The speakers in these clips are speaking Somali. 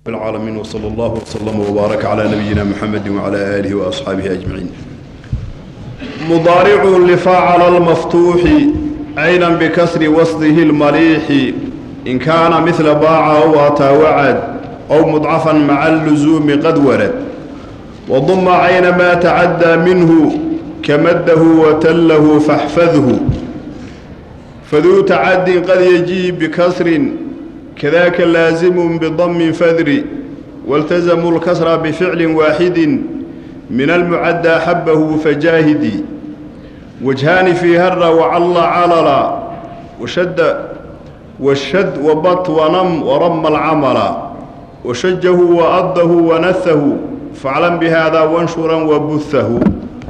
العالمين وصلى الله وسلم وبارك على نبينا محمد وعلى آله وأصحابه أجمعين مضارع لفاعل المفتوح عينا بكسر وسطه المليح إن كان مثل باع أو أتى وعد أو مضعفا مع اللزوم قد ورد وضم عين ما تعدى منه كمده وتله فاحفظه فذو تعد قد يجيب بكسر كذاك لازم بضم فذر والتزموا الكسر بفعل واحد من المعدى حبه فجاهدي وجهان في هر وعل عللا وشد والشد وبط ونم ورم العمل وشجه وأضه ونثه فاعلم بهذا وانشرا وبثه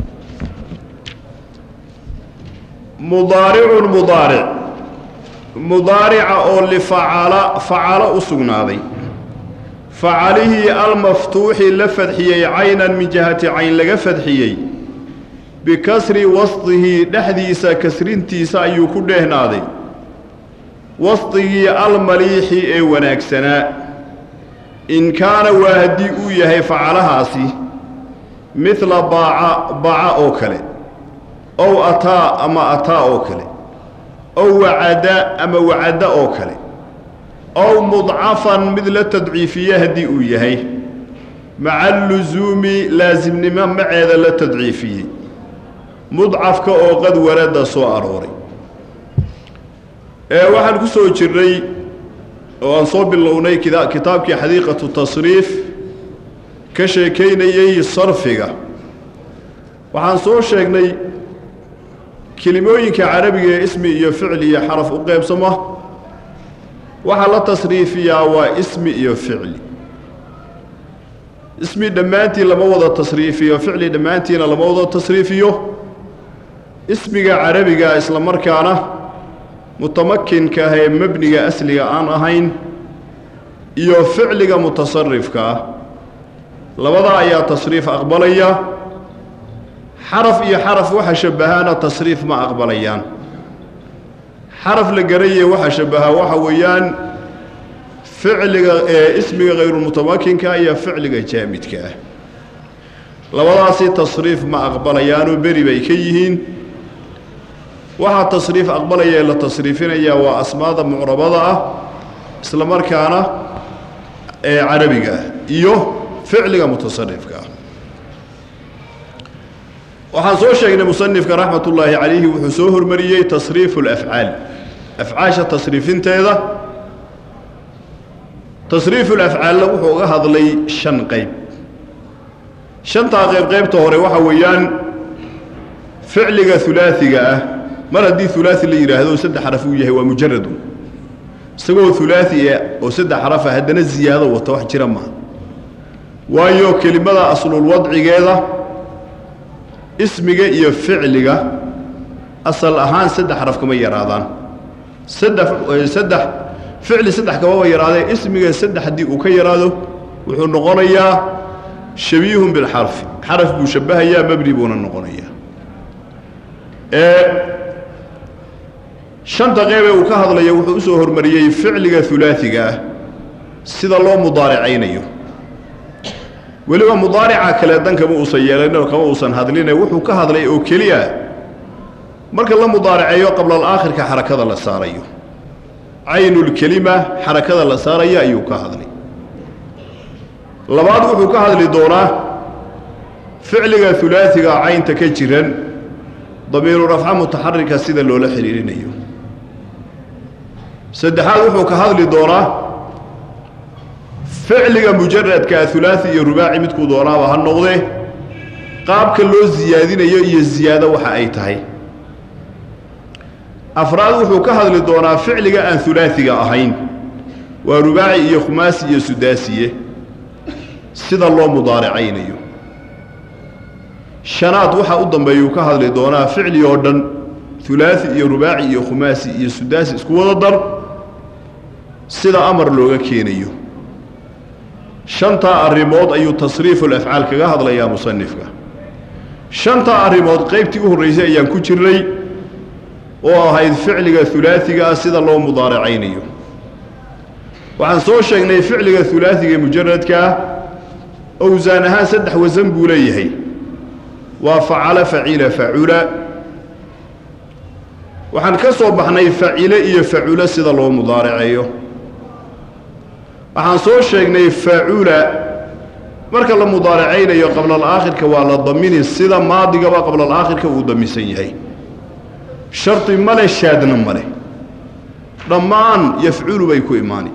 mudaaricun mudaaric mudaarica oo lifacala facalo u sugnaaday facalihii almaftuuxi la fadxiyey caynan min jihati cayn laga fadxiyey bikasri wasdihi dhexdiisa kasrintiisa ayuu ku dheehnaaday wasdigii almaliixi ee wanaagsanaa in kaana waa haddii uu yahay facalahaasi midla baaca baca oo kale ow ataa ama ataa oo kale ow wacada ama wacadda oo kale ow mudcafan mid la tadciifiye haddii uu yahay maca lusuumi laasimnimo maceeda la tadciifiyey mudcafka oo qad warada soo arooray ee waxaan ku soo jirnay oo aan soo bilownay kitaabkii xadiiqatu tasriif ka sheekaynayey sarfiga waxaan soo sheegnay kelimooyinka carabiga ee ismi iyo ficli iyo xaraf u qaybsama waxaa la tasriifiyaa waa ismi iyo ficli ismi dhammaantii lama wada tasriifiyo ficli dhammaantiina lama wada tasriifiyo ismiga carabiga isla markaana mutamakinka ah ee mebniga asliga aan ahayn iyo ficliga mutasarifka ah labada ayaa tasriif aqbalaya xaraf iyo xaraf waxa shabbahaana tasriif ma aqbalayaan xaraf la garaye waxa shabbahaa waxa weeyaan ficliga ee ismiga hayrulmutamakinka iyo ficliga jaamidka ah labadaasi tasriif ma aqbalayaanoo beri bay ka yihiin waxaa tasriif aqbalaya ee la tasriifinayaa waa asmaada mucrabada ah isla markaana ee carabiga ah iyo ficliga mutasarifka ah waxaan soo sheegnay musanifka raxmatullaahi calayhi wuxuu soo hormariyey tasriifu alafcaal afcaasha tasriifinteeda tasriifu lafcaalna wuxuu uga hadlay shan qayb shantaa qayb qaybta hore waxa weeyaan ficliga hulaasiga ah mar haddii hulaasi la yidhaahdo saddex xaraf uu yahay waa mujaradun isagoo hulaasi oo saddex xarafa haddana ziyaado wata wax jira maaha waayo kelimada aslul wadcigeeda ismiga iyo ficliga asal ahaan saddex xaraf kama yaraadaan saddex saddex ficli saddex kamaba yaraadee ismiga saddex haddii uu ka yaraado wuxuu noqonayaa shabiihun bilxarfi xaraf buu shabbahayaa mebni buuna noqonayaa ee shanta qeybee uu ka hadlaya wuxuu u soo hormariyey ficliga hulaasiga ah sida loo mudaaricaynayo weliba mudaarica kale dan kama uusan yeelanoo kama uusan hadline wuxuu ka hadlay oo keliya marka la mudaariceeyo qablalaakhirka xarakada la saarayo caynulkelima xarakada la saaraya ayuu ka hadlay labaad wuxuu ka hadli doonaa ficliga hulaasiga caynta ka jiran damiiru rafca mutaxarika sida loola xidhiirinayo saddexaad wuxuu ka hadli doonaa ficliga mujaradkaa hulaasi iyo rubaaci midkuu doonaaba ha noqdee qaabka loo siyaadinayo iyo ziyaado waxa ay tahay afraad wuxuu ka hadli doonaa ficliga aan hulaasiga ahayn waa rubaaci iyo khumaasi iyo sudaasiye sida loo mudaaricaynayo shanaad waxa u dambeeyuu ka hadli doonaa ficli oo dhan hulaasi iyo rubaaci iyo khumaasi iyo sudaasi isku wada dar sida amar looga keenayo shantaa arrimood ayuu tasriiful afcaal kaga hadlayaa musanifka shantaa arrimood qaybtii u horraysay ayaan ku jirnay oo ahayd ficliga hulaasiga ah sida loo mudaaracaynayo waxaan soo sheegnay ficliga ulaaiga ee mujaradkaa owsaan ahaan saddex wasan buu leeyahay waa facala facila facula waxaan ka soo baxnay facile iyo facula sida loo mudaaraceeyo waxaan soo sheegnay facula marka la mudaaracaynayo qablalaakhirka waa la damini sida maadigaba qablalaakhirka uu damisan yahay shardi male shaadna male dhammaan yafculu bay ku imaani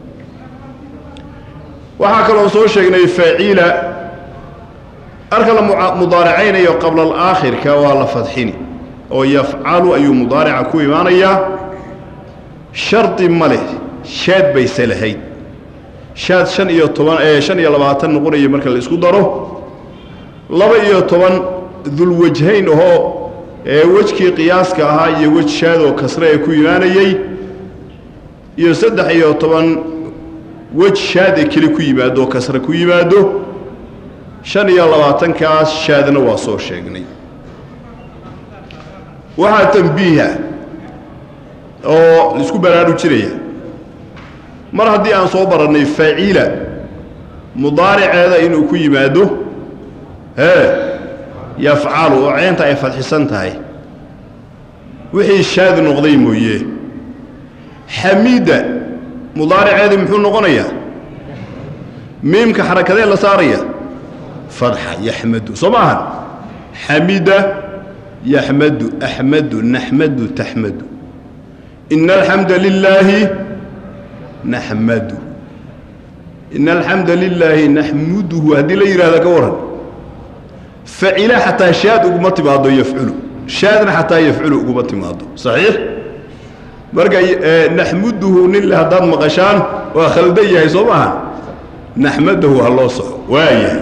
waxaa kaloo soo sheegnay faacila marka la mudaaracaynayo qablalaakhirka waa la fadxini oo yafcalu ayuu mudaarica ku imaanayaa shardi ma leh shaad bayse lahayd shaad shan iyo toban ee shan iyo labaatan noqonaya marka la isku daro laba iyo toban dulwajhayn ahoo ee wejkii qiyaaska ahaa iyo wej shaadoo kasre ee ku imaanayey iyo saddex iyo toban wej shaad ee keli ku yimaado oo kasre ku yimaado shan iyo labaatankaas shaadna waa soo sheegnay waxaa tambiiha oo laisku baraarujinaya mar haddii aan soo barannay faacila mudaariceeda inuu ku yimaado hee yafcalu oo ceenta ay fadxisan tahay wixii shaad noqday mooye xamiida mudaariceedii muxuu noqonayaa miimka xarakadee la saaraya fadxa yaxmadu soo ma ahan xamida yaxmadu axmadu naxmadu taxmadu ina alxamda lilaahi naxmadu ina alxamda lilaahi naxmuduhu haddii la yidhahda ka waran facila xataa shaad uguma timaado yafculu shaadna xataa yafculu uguma timaado saxiix marka naxmuduhu ninle haddaad maqashaan waa khaldan yahay soo maaha naxmadahu ha loo soco waayahay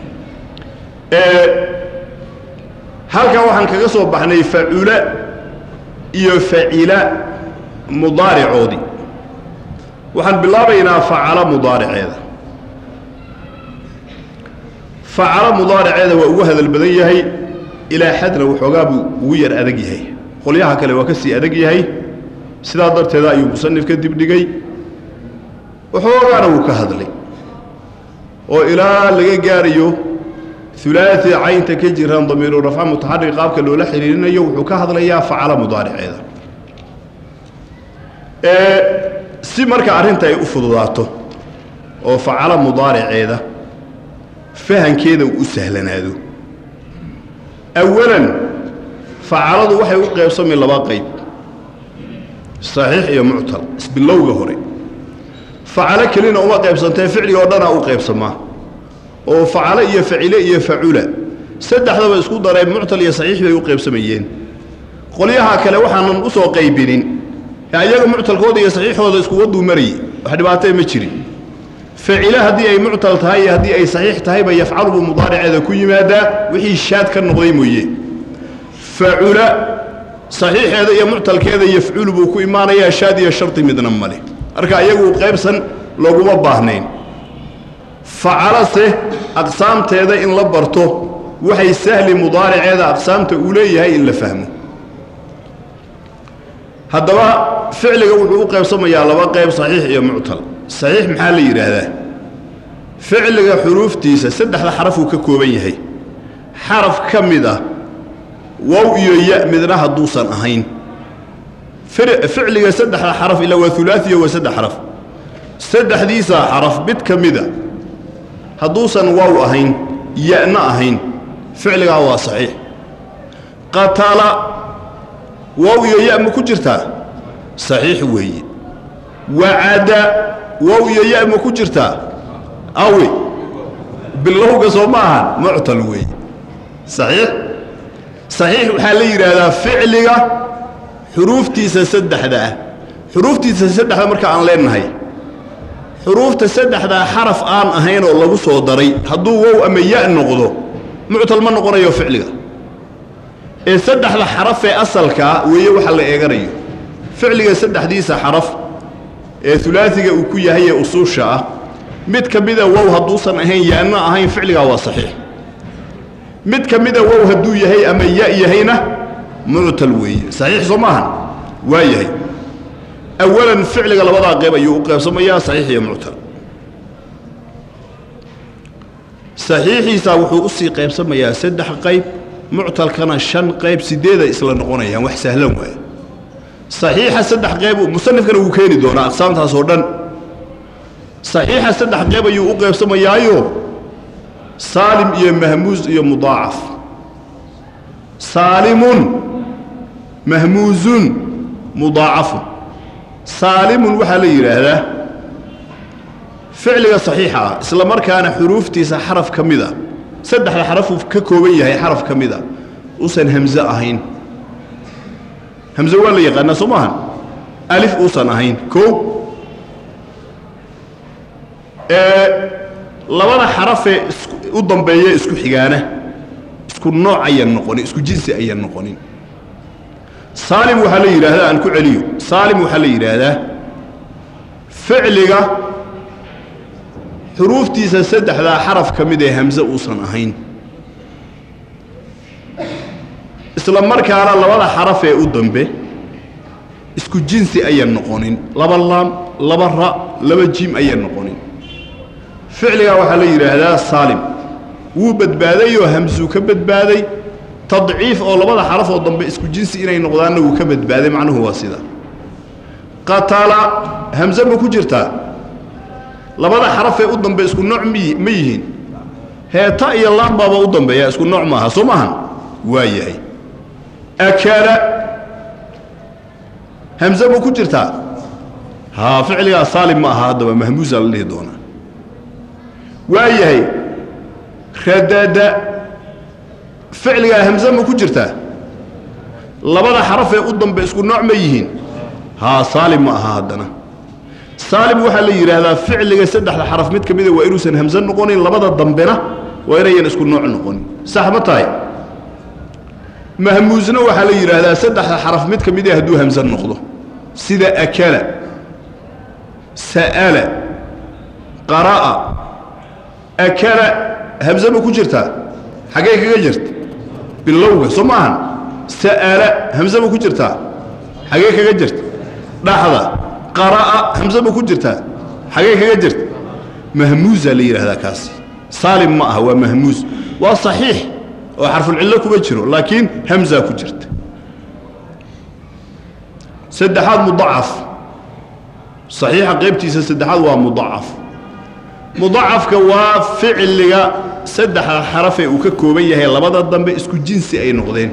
halkan waxaan kaga soo baxnay facula iyo facila mudaaricoodii waxaan bilaabaynaa facala mudaariceeda facala mudaariceeda waa ugu hadal badan yahay ilaa xadna waxoogaa buu ugu yar adag yahay qolyaha kale waa ka sii adag yahay sidaa darteeda ayuu musanif ka dibdhigay waxoogaana wuu ka hadlay oo ilaa laga gaarayo ulaai caynta ka jiraan damiiru rafca mutaxarik qaabka loola xiriirinayo wuxuu ka hadlayaa facala mudaariceeda si marka arrinta ay u fududaato oo facala mudaariceeda fahankeeda uu u sahlanaado awalan facaladu waxay u qaybsami laba qayb saxiix iyo muctal isbilowga hore facalo kelina uma qaybsantee ficliga oo dhanaa u qaybsamaa oo facalo iyo facile iyo facula saddexdaba isku dareen muctal iyo saxiix bay u qaybsamayeen qolyaha kale waxaanan u soo qaybinin ayaga muctalkooda iyo saxiixooda iskuwaduu marayey wax dhibaatee ma jirin facile haddii ay muctal tahay iyo haddii ay saxiix tahayba yafcalu buu mudaariceeda ku yimaadaa wixii shaad ka noqday mooye facula saxiixeeda iyo muctalkeeda yafculu buu ku imaanayaa shaad iyo shardi midna male marka iyagu qaybsan looguma baahnayn facalase aqsaamteeda in la barto waxay sahli mudaariceeda aqsaamta uu leeyahay in la fahmo haddaba ficliga wuxuu u qaybsamayaa laba qayb saxiix iyo muctal saxiix maxaa la yidhaahdaa ficliga xuruuftiisa saddexda xarafuu ka kooban yahay xaraf ka mid ah wow iyo ya midna hadduusan ahayn ficliga saddexda xaraf ilaa waa ulaaiya waa saddex xaraf saddexdiisaa xaraf mid ka mida hadduusan wow ahayn ya-na ahayn ficligaa waa saxiix qatala wow iyo ya ma ku jirtaa saxiix weeye wacada wow iyo ya ma ku jirtaa awe bilowga soo ma ahan muctal weeye saxiix saxiix waxaa la yidhaahdaa ficliga xuruuftiisa saddexda ah xuruuftiisa saddexda marka aan leenahay xuruufta saddexdaa xaraf aan ahayn oo lagu soo daray hadduu wow ama ya noqdo muctal ma noqonayo ficliga ee saddexda xaraf ee asalkaa weeye waxa la eeganayo ficliga saddexdiisa xaraf ee ulaaiga uu ku yahay ee usuusha ah mid ka mida wow hadduusan ahayn ya-na ahayn ficligaa waa saxiix mid ka mida wow hadduu yahay ama ya yahayna muctal weeye saxiix soo maahan waa yahay awalan ficliga labadaa qeyb ayuu u qeybsamayaa saxiix iyo muctal saxiixiisa wuxuu usii qaybsamayaa saddex qayb muctalkana shan qayb sideeday isla noqonayaan wax sahlan waaye saxiixa saddex qayb musanifkana wuu keeni doonaa aqsaamtaas oo dhan saxiixa saddex qayb ayuu u qaybsamayaayo saalim iyo mahmuus iyo mudaacaf saalimun mahmuusun mudaacafun saalimun waxaa la yidhaahdaa ficliga saxiixa ah isla markaana xuruuftiisa xaraf ka mid a saddexda xarafuu ka kooban yahay xaraf ka mid a uusan hamze ahayn hamze waa la yaqaanaa soo maahan alif uusan ahayn koo ee labada xarafee u dambeeya isku xigaana isku nooc ayaan noqonin isku jinsi ayaan noqonin saalim waxaa la yidhaahdaa aan ku celiyo saalim waxaa la yidhaahdaa ficliga xuruuftiisa saddexdaa xaraf ka mid ee hamze uusan ahayn isla markaana labada xaraf ee u dambe isku jinsi ayaan noqonin laba laam laba ra laba jim ayaan noqonin ficligaa waxaa la yidhaahdaa saalim wuu badbaaday oo hamsuu ka badbaaday tadciif oo labada xaraf oo dambe isku jinsi inay noqdaanna wuu ka badbaaday macnuhu waa sida qatala hamse ma ku jirtaa labada xarafee u dambe isku nooc mi ma yihiin heeta iyo laambaaba u dambeeya isku nooc maaha soo maahan waa yahay akala hamse ma ku jirtaa haa ficligaa saalim ma aha haddaba mahmuusaa la dhihi doonaa waa yahay radada ficligaa hamse ma ku jirtaa labada xarafee u dambe isku nooc ma yihiin haa saalim ma aha haddana saalim waxaa la yidhaahdaa ficliga saddexda xaraf mid ka mida waa inuusan hamse noqonin labada dambena waa inayan isku nooc noqonin sax ma tahay mahmuusna waxaa la yidhaahdaa saddexda xaraf mid ka mida hadduu hamse noqdo sida akala sa'ala qara'a akala hamse ma ku jirtaa xaggee kaga jirta bilowga soo maahan sa'ala hamse ma ku jirtaa xaggee kaga jirta dhaxda qara'a hamse ma ku jirtaa xaggee kaga jirta mahmuusaa la yidhaahdaa kaasi saalim ma aha waa mahmuus waa saxiix oo xarfulcillo kuma jiro laakiin hamsaa ku jirta saddexaad mudacaf saxiixa qaybtiisa saddexaad waa mudacaf mudacafka waa ficliga saddexda xarafee uu ka kooban yahay labada dambe isku jinsi ay noqdeen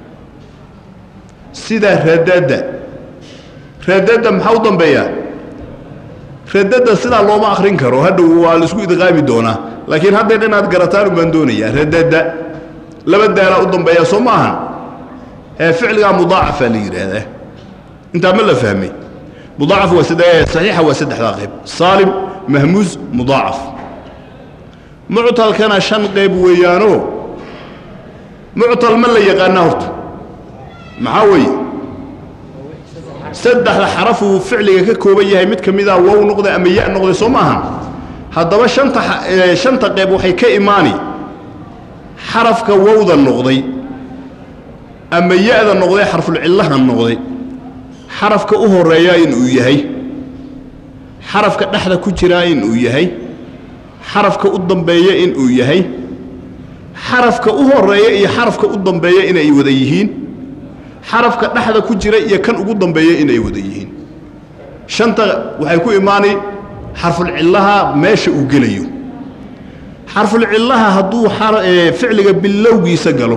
sida radada radada maxaa u dambeeyaa radada sidaa looma akrin karo hadhow waa laisku idqaami doonaa laakiin haddeer inaad garataan ubaan doonayaa radada laba daalaa u dambeeya soo ma ahan ee ficligaa mudaacafaa la yidhaahdaa intaa ma la fahmay mudaacaf waa saxiixa waa saddexdaa qayb saalim mahmuus mudaacaf muctalkana shan qayb weeyaanoo muctal ma la yaqaanaa horta maxaa weeye saddexda xarafuu ficliga ka kooban yahay mid ka mida wow noqday ama ya noqday soo maaha haddaba shanta shanta qayb waxay ka imaani xarafka wowda noqday ama ya-da noqday xarfulcillaha noqday xarafka u horeeyaa inuu yahay xarafka dhexda ku jiraa inuu yahay xarafka u dambeeya inuu yahay xarafka u horeeya iyo xarafka u dambeeya inay wada yihiin xarafka dhexda ku jira iyo kan ugu dambeeya inay wada yihiin shanta waxay ku imaanay xarfulcillaha meesha uu gelayo xarfulcillaha hadduu ficliga bilowgiisa galo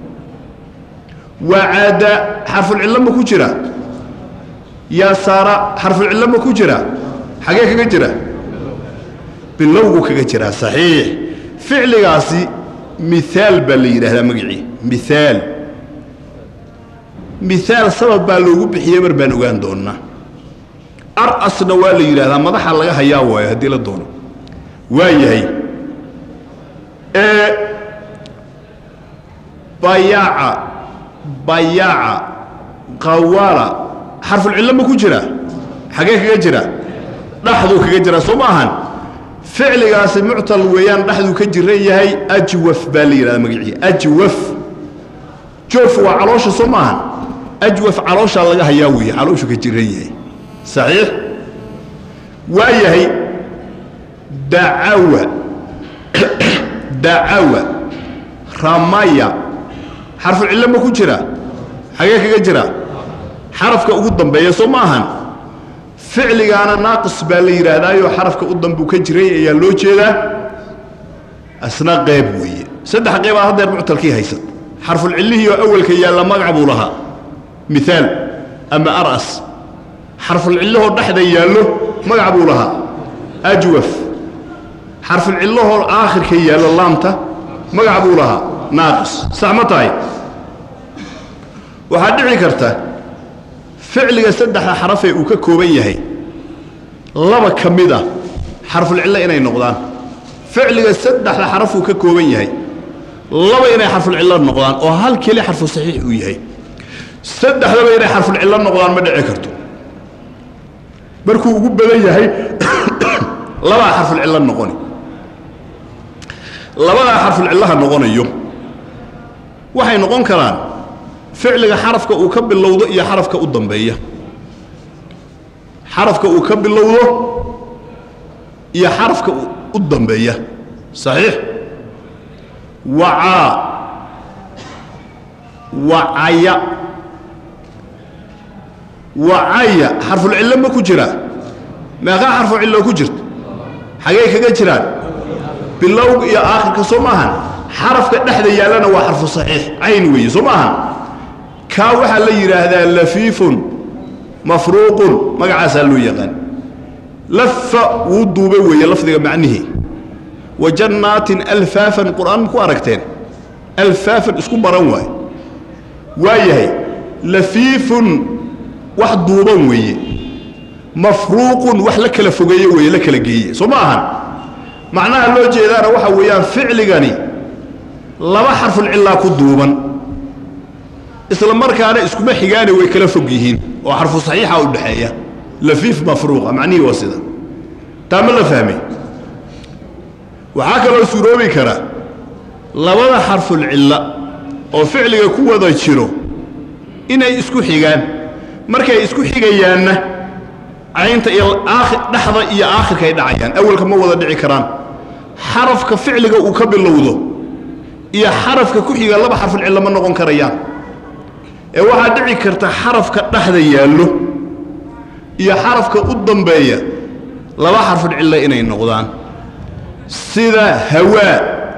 waa caada xarfulcillo ma ku jira yaa saara xarfulcillo ma ku jira xagee kaga jira bilowgu kaga jiraa saxiix ficligaasi miaal baa la yidhaahdaa magacii miaal miaal sabab baa loogu bixiyey mar baan ogaan doonnaa ar-asna waa la yidhaahdaa madaxa laga hayaa waayo haddii la doono waa yahay bayaaca bayaaca qawaala xarfulcillo ma ku jira xagee kaga jira dhaxduu kaga jira soo ma ahan ficligaasi muctal weeyaan dhexduu ka jiran yahay ajwaf baa la yidhahdaa magacii ajwaf joof waa caloosha soo maahan ajwaf calooshaa laga hayaa weeye calooshu ka jiran yahay saxiix waa yahay dacawa dacawa ramaya xarfu cillo ma ku jira xagee kaga jira xarafka ugu dambeeya soo ma ahan ficligaana naaqis baa la yidhaahdaayoo xarafka u dambuu ka jiray ayaa loo jeedaa asna qeyb weeye saddex qeybaad haddeer muctalkii haysad xarfulcillihii oo awalka yaalla magac buu lahaa miaal ama aras xarfulcillahoo dhexda yaallo magac buu lahaa ajwaf xarfulcillahoo aakhirka yaallo laamta magac buu lahaa naaqis sax ma tahay waxaa dhici karta ficliga saddexda xarafee uu ka kooban yahay laba ka mid a xarfulcillo inay noqdaan ficliga saddexda xarafuu ka kooban yahay laba inay xarfulcillo noqdaan oo hal keli xarfu saxiix uu yahay saddexdaba inay xarfulcillo noqdaan ma dhici karto markuu ugu badan yahay labaa xarfulcillo noqoni labadaa xarfulcillaha noqonayo waxay noqon karaan ficliga xarafka uu ka bilowdo iyo xarafka u dambeeya xarafka uu ka bilowdo iyo xarafka u dambeeya saxiix wacaa wacaya wacaya xarfulcillo ma ku jiraa meeqaa xarfu cillo ku jirta xagee kaga jiraan bilowga iyo aakhirka soo maahan xarafka dhexda yaallana waa xarfu saxiix cayn weeye soo maahan kaa waxaa la yidhaahdaa lafiifun mafruuqun magacaasaa loo yaqaan lafa wuu duubay weeye lafdiga macnihii wa jannaatin alfaafan qur'aan ma ku aragteen alfaafan isku baran waaye waa yahay lafiifun wax duuban weeye mafruuqun wax la kala fogeeye weeye la kala geeye soo ma ahan macnaha loo jeedaana waxa weeyaan ficligani laba xarfulcillaa ku duuban isla markaana iskuma xigaane way kala fog yihiin oo xarfu saxiixa u dhexeeya lafiif mafruuqa macnihii waa sida taa ma la fahmay waxaa kaloo suuroobi kara labada xarfulcilla oo ficliga ku wada jiro inay isku xigaan markay isku xigayaanna caynta iyo dhexda iyo aakhirka ay dhacayaan awalka ma wada dhici karaan xarafka ficliga uu ka bilowdo iyo xarafka ku xiga laba xarfulcillo ma noqon karayaan ee waxaa dhici karta xarafka dhexda yaallo iyo xarafka u dambeeya laba xarfulcillo inay noqdaan sida hawaa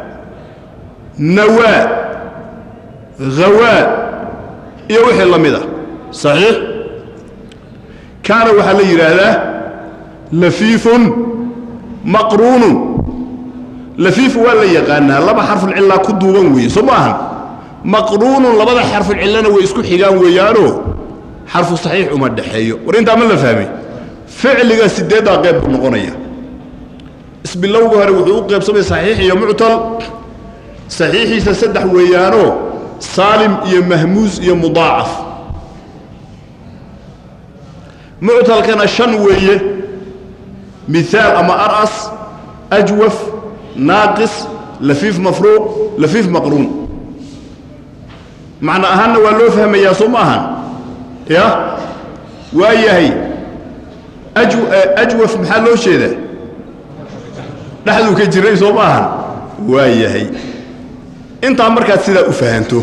nawaa hawaa iyo wixii la mid ah saxiix kaana waxaa la yidhaahdaa lafiifun maqruunun lafiif waa la yaqaanaa laba xarfulcillaa ku duuban weeye soo ma ahan maqruunun labada xarfulcillana way isku xigaan weeyaanoo xarfu saxiix uma dhexeeyo war intaa ma la fahmay ficliga sideeddaa qeyb buu noqonaya isbilowga hore wuxuu u qeybsamay saxiix iyo muctal saxiixiisa saddex weeyaanoo saalim iyo mahmuus iyo mudaacaf muctalkana shan weeye miaal ama aras ajwaf naaqis lafiif mafruuq lafiif maqruun macno ahaanna waa loo fahmayaa soo ma ahan ya waa yahay ajwaf maxaa loo jeedaa dhexduu ka jiray soo ma ahan waa yahay intaa markaad sidaa u fahanto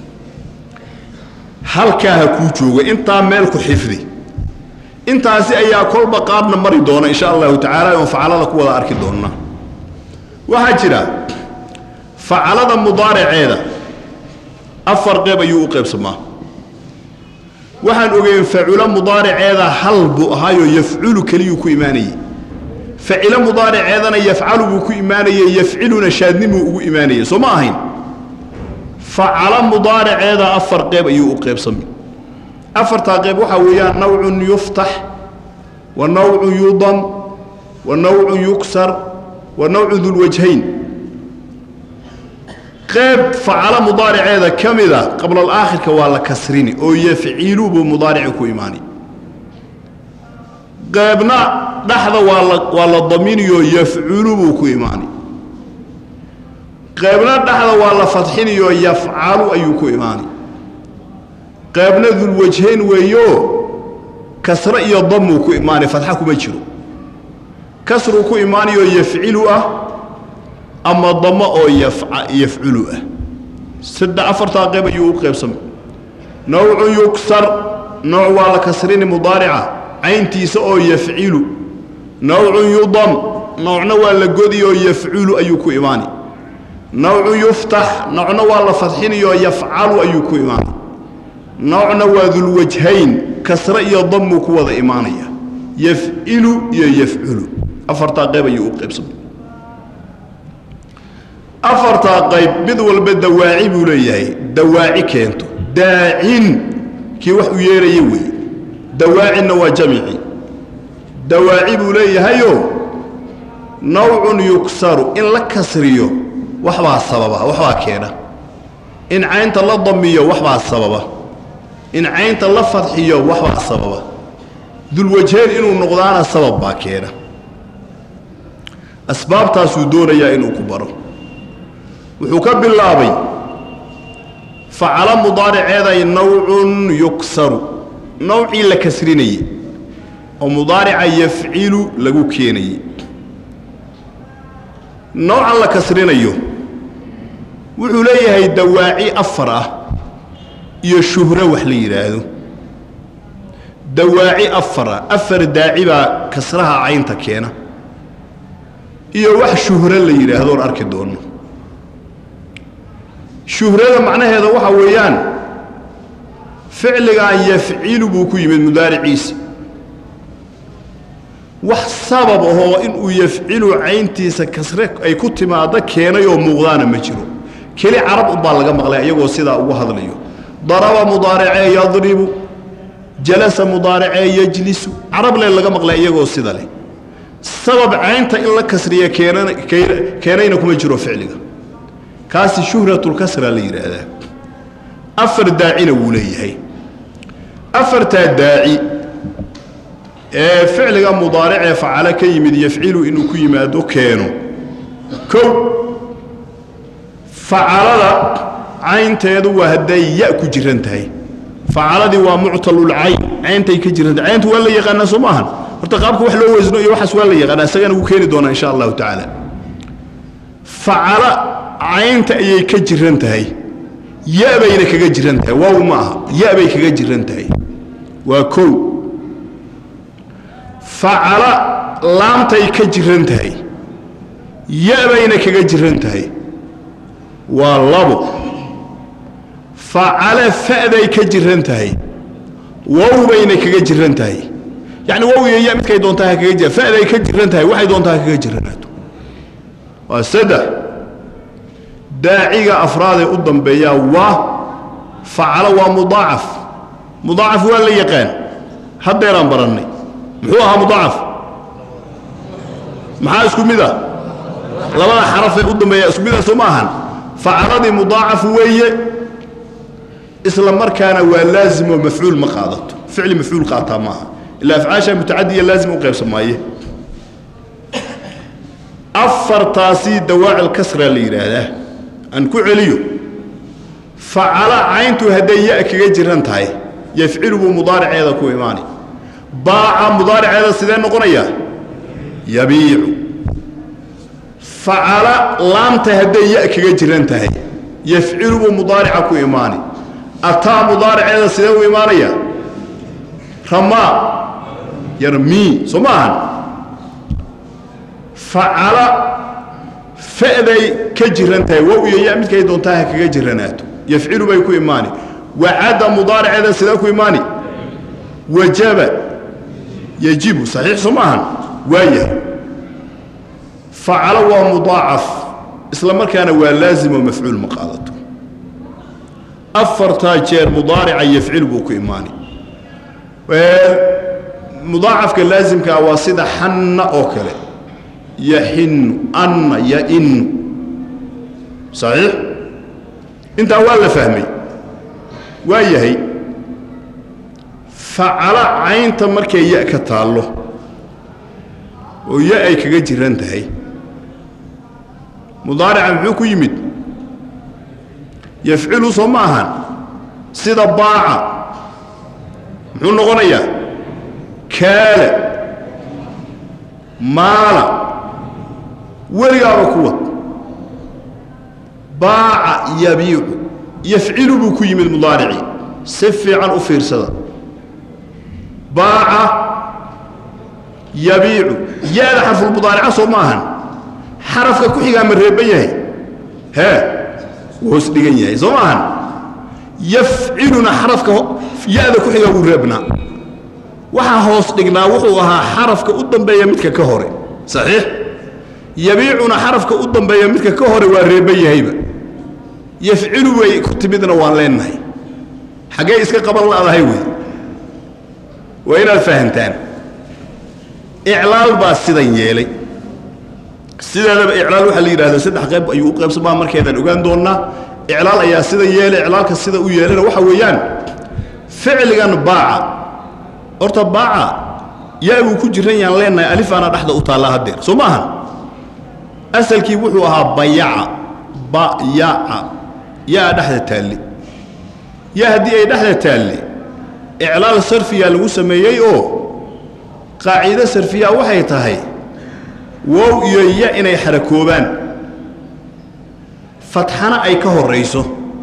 halkaa ha kuu jooga intaa meel ku xifdi intaasi ayaa kolba qaadna mari doona insha allahu tacaala oon facalada ku wada arki doonna waxaa jira facalada mudaariceeda afar qeyb ayuu u qaybsamaa waxaan ogeyn faculo mudaariceeda hal buu ahaayoo yafculu keliyuu ku imaanayey facilo mudaariceedana yafcalu buu ku imaanayey yafciluna shaadnimuu ugu imaanayey soo ma ahayn facalo mudaariceeda afar qeyb ayuu u qaybsamay afartaa qeyb waxaa weeyaan nawcun yuftax wa nawcun yudam wa nawcun yuksar wa nawcun dulwajhayn qeyb facalo mudaariceeda ka mida qablalaakhirka waa la kasrini oo yafcilu buu mudaarici ku imaani qeybna dhexda waa la waa la daminiyoo yafculu buu ku imaani qeybna dhexda waa la fadxiniyoo yafcalu ayuu ku imaani qaybna dulwajhayn weeyo kasre iyo damuu ku imaanay fadxa kuma jiro kasruu ku imaanayoo yafcilu ah ama damo oo yafculu ah saddex afartaa qayb ayuu u qaybsamay nawcun yugsar nooc waa la kasrini mudaarica cayntiisa oo yafcilu nawcun yudam noocna waa la godiyoo yafculu ayuu ku imaani nawcun yuftax noocna waa la fadxinayoo yafcalu ayuu ku imaanay noocna waa dulwajhayn kasre iyo damuu ku wada imaanaya yafcilu iyo yafculu afartaa qayb ayuu u qaybsamay afartaa qayb mid walba dawaaci buu leeyahay dawaaci keento daacin kii wax u yeeraya weeye dawaacinna waa jamici dawaaci buu leeyahayoo nawcun yugsaru in la kasriyo waxbaa sababa waxbaa keena in caynta la damiyo waxbaa sababa in caynta la fadxiyo waxbaa sababa dulwajheen inuu noqdaana sabab baa keena asbaabtaasuu doonayaa inuu ku baro wuxuu ka bilaabay facalo mudaariceeday nawcun yugsaru nawcii la kasrinayey oo mudaarica yafcilu lagu keenayey noocan la kasrinayo wuxuu leeyahay dawaaci afar ah iyo shuhro wax la yidhaahdo dawaaci afar ah afar daaci baa kasraha caynta keena iyo wax shuhro la yidhaahdoon arki doonno shuhrada macnaheeda waxaa weeyaan ficligan yafcilu buu ku yimid mudaariciisi wax sabab ahoo inuu yafcilu cayntiisa kasre ay ku timaaddo keenay oo muuqdaana ma jiro keli carab ubbaa laga maqlay iyagoo sidaa ugu hadlayo daraba mudaaracee yadribu jalasa mudaaracee yajlisu carable laga maqlay iyagoo sida leh sabab caynta in la kasriya keenana keenayna kuma jiro ficliga kaasi shuhratulkasra la yidhaahdaa afar daacina wuu leeyahay afartaa daaci ee ficliga mudaaricee facalo ka yimid yafcilu inuu ku yimaado keeno kow facalada caynteedu waa hadday ya ku jiran tahay facaladii waa muctalulcayn cayntay ka jiran tahay cayntu waa la yaqaanaa soo maahan horta qaabka wax loo weysno iyo waxaas waa la yaqaanaa isagana wuu keeni doonaa insha allahu tacaala facala caynta ayay ka jiran tahay ya bayna kaga jiran tahay waaw ma aha ya bay kaga jiran tahay waa kow facala laamtay ka jiran tahay ya bayna kaga jiran tahay waa labo facala fa'day ka jiran tahay wow bayna kaga jiran tahay yacni wow iyo ya midkay doontaa ha kaga jira fa'day ka jiran tahay waxay doontaa ha kaga jiranaato waa saddex daaciga afraadee u dambeeyaa waa facalo waa mudaacaf mudaacaf waa la yaqaan haddeeraan barannay muxuu ahaa mudaacaf maxaa isku mid ah labada xarafee u dambeeya isku mida soo ma ahan facaladii mudaacaf weeye isla markaana waa laazim oo mafcuul ma qaadato ficli mafcuul qaataa maaha ilaa afcaasha mutacadiya laazim u qaybsan maaye afartaasii dawaacil kasra la yidhaahdaa aan ku celiyo facala cayntu hadday ya kaga jiran tahay yafcilu buu mudaariceeda ku imaani baaca mudaariceeda sidee noqonaya yabiicu facala laamta hadday ya kaga jiran tahay yafcilu buu mudaarica ku imaani ataa mudaariceeda sidee u imaanaya ramaa yarmii soo ma ahan facala fa'day ka jiran tahay wow iyo ya midkay doontaa ha kaga jiranaato yafcilu bay ku imaani wacadda mudaariceeda sidee ku imaani wajaba yajibu saxiix soo ma ahan waayahay facalo waa mudaacaf isla markaana waa laazim oo mafcuul ma qaadato afartaa jeer mudaarica yafcil buu ku imaani mudaacafka laazimkaa waa sida xanna oo kale yaxinu anna yainu saxiix intaa waa la fahmay waa yahay facalo caynta markay ya ka taallo oo ya ay kaga jiran tahay mudaarica muxuu ku yimid yafcilu soo ma ahan sida baaca muxuu noqonayaa kaala maala weligaaba ku wad baaca yabiicu yafcilu buu ku yimid mudaaricii si fiican u fiirsada baaca yabiicu ya-da xarfulmudaarica soo ma ahan xarafka ku xigaa ma reeban yahay hee wuu hoos dhigan yahay soo ma ahan yafciluna xarafka ya-da ku xigaa wuu reebnaa waxaa hoos dhignaa wuxuu ahaa xarafka u dambeeya midka ka hore saxiix yabiicuna xarafka u dambeeya midka ka hore waa reeban yahayba yafcilu way ku timidna waan leenahay xaggee iska qaban la'dahay wey waa inaad fahantaan iclaal baa sidan yeelay sideedaba iclaal waxaa la yidhahda saddex qayb ayuu u qaybsamaa markeedaan ogaan doonnaa iclaal ayaa sidan yeelay iclaalka sida u yeelana waxa weeyaan ficligan baaca horta baaca yaa buu ku jiran yaan leenahay alifaana dhexda u taallaa haddeer soo maahan asalkii wuxuu ahaa bayaca bayaca yaa dhexda taalle yaa haddii ay dhexda taalle iclaal sarfiyaa lagu sameeyey oo qaacido sarfiyaa waxay tahay wow iyo ya inay xarakoobaan fatxana ay ka horrayso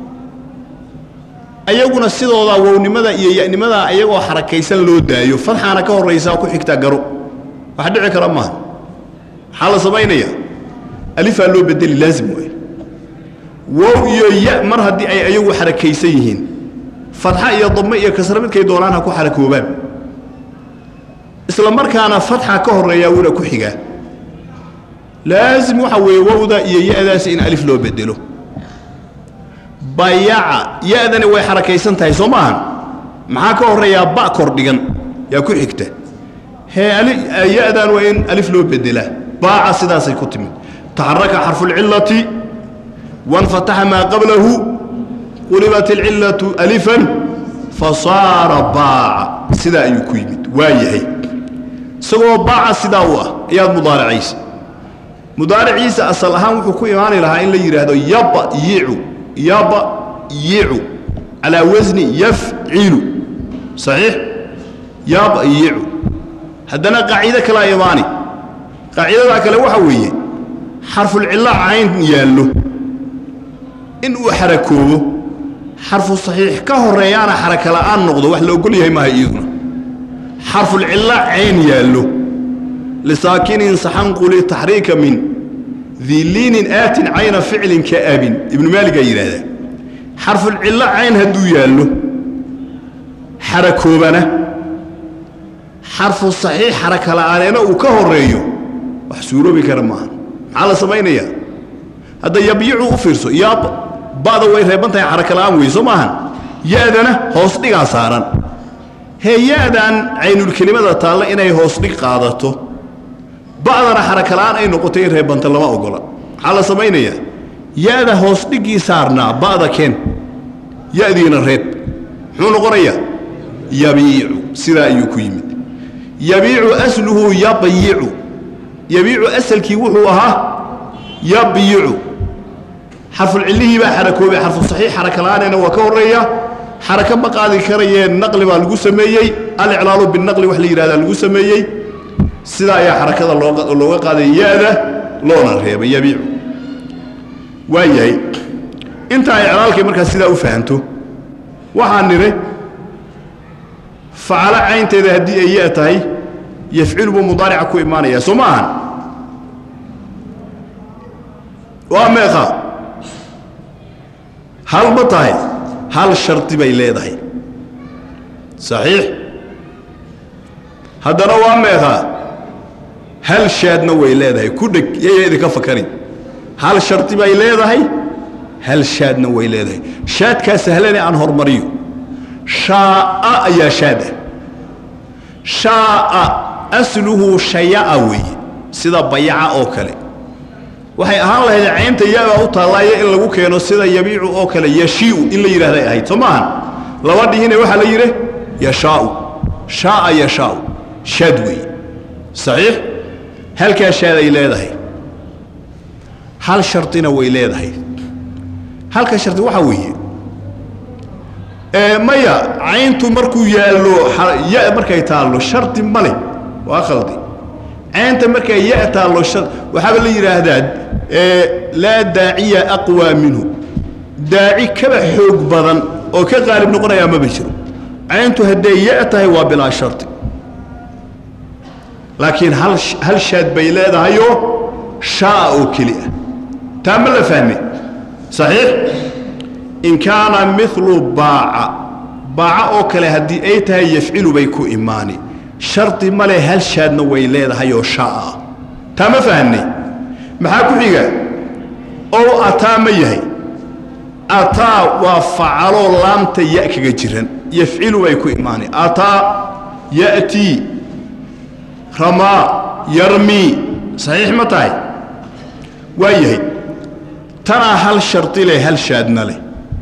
ayaguna sidoodaa wownimada iyo yanimadaa ayagoo xarakaysan loo daayo fatxaana ka horraysaa ku xigtaa garo wax dhici kara maaha maxaa la samaynaya alifaa loo bedeli laazim waay wow iyo ya mar haddii ay ayagu xarakaysan yihiin fatxa iyo dame iyo kasre midkay doonaan ha ku xarakoobaan isla markaana fatxa ka horreeyaa wuna ku xigaa laazim waxa weeye wowda iyo ya-daasi in alif loo bedelo bayaca ya-dani way xarakaysan tahay soo maahan maxaa ka horreeyaa ba kordhigan yaa ku xigta hee ya-dan waa in alif loo bedelaa baaca sidaasay ku timid taxaraka xarfuulcillati wanfataxa maa qablahu qulibat alcillatu alifan fasaara baaca sidaa ayuu ku yimid waa yahay isagoo baaca sidaa u ah ayaad mudaaracaysa mudaariciisa asal ahaan wuxuu ku imaani lahaa in la yidhaahdo yabayicu yabayicu calaa wasni yafcilu saxiix yabayicu haddana qaacido kalaa imaani qaacidadaa kale waxa weeye xarfulcilla cayn yaallo in uu xarakoobo xarfu saxiix ka horreeyaana xaraka la'aan noqdo wax la ogol yahay maaha iyaduna xarfulcilla cayn yaallo lisaakinin saxanquli taxriika min diliinin aatin cayna ficlin ka abin ibnu maaligaa yidhaahdaa xarfulcillo cayn hadduu yaallo xarakoobana xarfu saxiix xaraka la'aaneena uu ka horreeyo wax suuroobi kara maaha maxaa la samaynayaa hadda yabyicu u fiirso yaab ba'da way reeban tahay xaraka la'aan wey soo maahan ya-dana hoos dhigaa saaran hee ya-dan caynulkelimada taalla inay hoos dhig qaadato ba'dana xaraka la'aan ay noqotay in reebanta lama ogola maxaa la samaynayaa ya-da hoos dhiggii saarnaa ba'da keen ya-diina reeb muxuu noqonayaa yabiicu sidaa ayuu ku yimid yabiicu asluhu yabyicu yabiicu asalkii wuxuu ahaa yabyicu xarfulcillihii baa xarakoobay xarfu saxiix xaraka la'aanena waa ka horreeya xaraka ma qaadi karayee naqli baa lagu sameeyey aliclaalu binaqli wax la yidhahdaa lagu sameeyey sidaa ayaa xarakada looga qaaday ya-da loona reebay yabiicu waa yahay intaa iclaalkay markaa sidaa u fahanto waxaan nidhi facalo caynteeda haddii ay ya tahay yafcilu buu mudaarica ku imaanayaa soo ma ahan waa meeqa hal ma tahay hal shardi bay leedahay saxiix haddana waa meeqaa hal shaadna way leedahay ku dheg yaya idinka fakari hal shardi bay leedahay hal shaadna way leedahay shaadkaa sahlane aan hormariyo shaa'a ayaa shaad ah shaa'a asluhu shaya'a weeye sida bayaca oo kale waxay ahaan lahayd caynta yaabaa u taallaayo in lagu keeno sida yabiicu oo kale yashii'u in la yidhahday ahayd soo maahan laba dhihine waxaa la yidhi yashaa'u shaa'a yashaa'u shaad weeye saxiix halkaa shaad ay leedahay hal shardina way leedahay halka shardi waxaa weeye maya cayntu markuu yaallo ya markay taallo shardi ma leh waa khaldi caynta markay ya taallo waxaaba la yidhaahdaa laa daaciya aqwaa minhu daaci kaba xoog badan oo ka qaalib noqonayaa maba jiro cayntu hadday ya tahay waa bilaa shardi laakiin hal hal shaad bay leedahayoo shaa oo keli ah taa ma la fahme saxiix in kaana milu baaca baaca oo kale haddii ay tahay yafcilu bay ku imaani shardi male hal shaadna way leedahayoo shaa ah taa ma fahamnay maxaa ku xiga ow ataa ma yahay ataa waa facaloo laamta ya kaga jiran yafcilu bay ku imaani ataa ya'tii ramaa yarmii saxiix ma tahay waa yahay tanaa hal shardi leh hal shaadna leh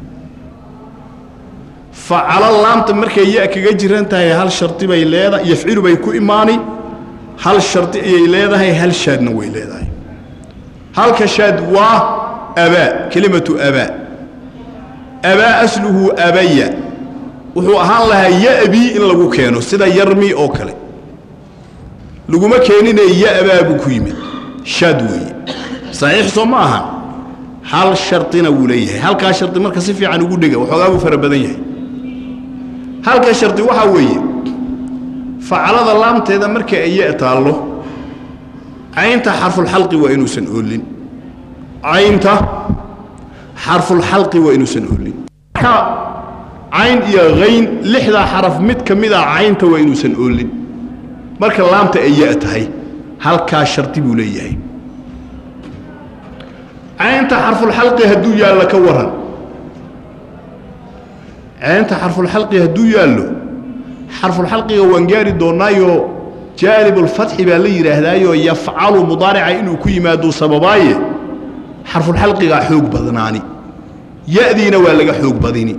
facalo laamta markay ya kaga jiran tahay hal shardi bay leedahay yafcilu bay ku imaani hal shardi ayay leedahay hal shaadna way leedahay halka shaad waa abaa kelimatu abaa abaa asluhu abaya wuxuu ahaan lahaa ya'bii in lagu keeno sida yarmi oo kale laguma keenine ya'baa buu ku yimid shaad weeye saxiix soo ma ahan hal shardina wuu leeyahay halkaa shardi marka si fiican ugu dhega waxoogaa buu fara badan yahay halka shardi waxaa weeye facalada laamteeda marka ay ya taallo caynta xarfulxalqi waa inuusan oolin caynta xarfulxalqi waa inuusan oolin cayn iyo hayn lixdaa xaraf mid ka mid ah caynta waa inuusan oolin marka laamta ay ya tahay halkaa shardi buu leeyahay caynta xarfulxalqi hadduu yaallo ka waran caynta xarfulxalqi hadduu yaallo xarfulxalqiga waan gaari doonnaayo jaalibulfatxi baa la yidhaahdaayoo yafcalu mudaarica inuu ku yimaaduu sababaaye xarfulxalqigaa xoog badnaani ya'diina waa laga xoog badini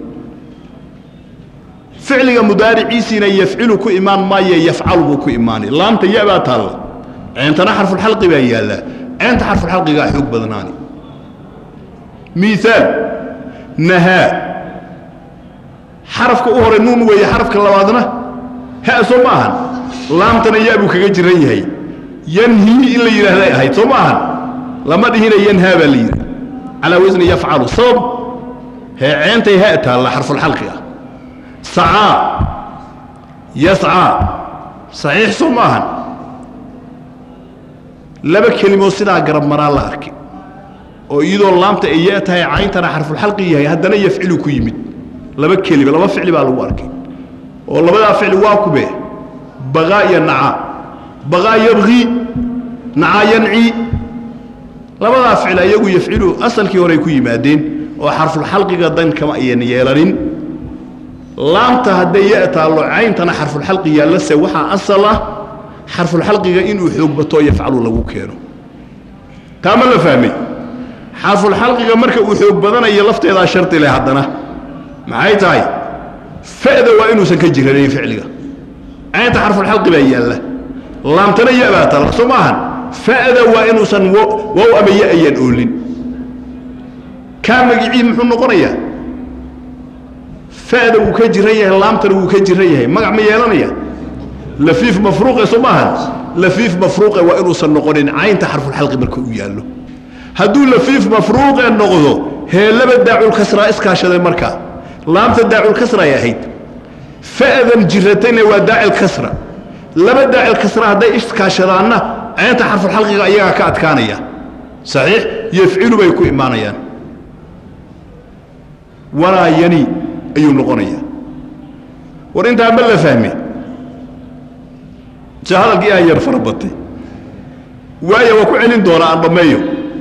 ficliga mudaariciisiina yafcilu ku imaan maaye yafcalu buu ku imaani laamta ya baa taalla ceentana xarfulxalqi baa yaallaa ceenta xarfulxalqigaa xoog badnaani miaal nahaa xarafka u hore nuun weeye xarafka labaadna ha soo ma ahan laamtana ya buu kaga jiran yahay yanhii in la yidhaahday ahayd soo ma ahan lama dhihina yanhaa baa la yidhi calaa wasni yafcalu sabab hee ceentay ha taalla xarfulxalqi ah sacaa yascaa saxiix soo ma ahan laba kelimood sidaa garab maraa la arkay oo iyadoo laamta ay ya tahay cayntana xarfulxalqi yahay haddana yafcilu ku yimid laba kelima laba ficli baa lagu arkay oo labadaa ficli waa kube baqaa iyo nacaa baqaa yabqii nacaa yancii labadaa ficli ayagu yafcilu asalkii horey ku yimaadeen oo xarfulxalqiga dan kama ayan yeelanin laamta hadday ya taallo cayntana xarfulxalqi yaallase waxaa asal ah xarfulxalqiga inuu xoog batoo yafcalu lagu keeno taa ma la fahmay xarfulxalqiga marka uu xoog badanayo lafteedaa shardi leh haddana maxay tahay fa'da waa inuusan ka jiranayn ficliga caynta xarfulxalqi baa yaalla laamtana ya baa tala soo maahan fa'da waa inuusan wow ama ya ayaan oolin kaa magicii muxuu noqonayaa fa'da wuu ka jiran yahay laamtana wuu ka jiran yahay magac ma yeelanaya lafiif mafruuqe soo maahan lafiif mafruuqe waa inuusan noqonin caynta xarfulxalqi marka uu yaallo hadduu lafiif mafruuqe noqdo heellaba daaculkasraa iskaashaday markaa laamta daaculkasra ay ahayd fa'dan jiratayna waa daacilkasra laba daacilkasra hadday iskaashadaanna caynta xarfulxalqiga ayagaa ka adkaanaya saxiix yafcilu bay ku imaanayaan walaa yani ayuu noqonayaa war intaa ma la fahme se hadalkii aan yar fara batay waayo waa ku celin doonaa aan dhammeeyo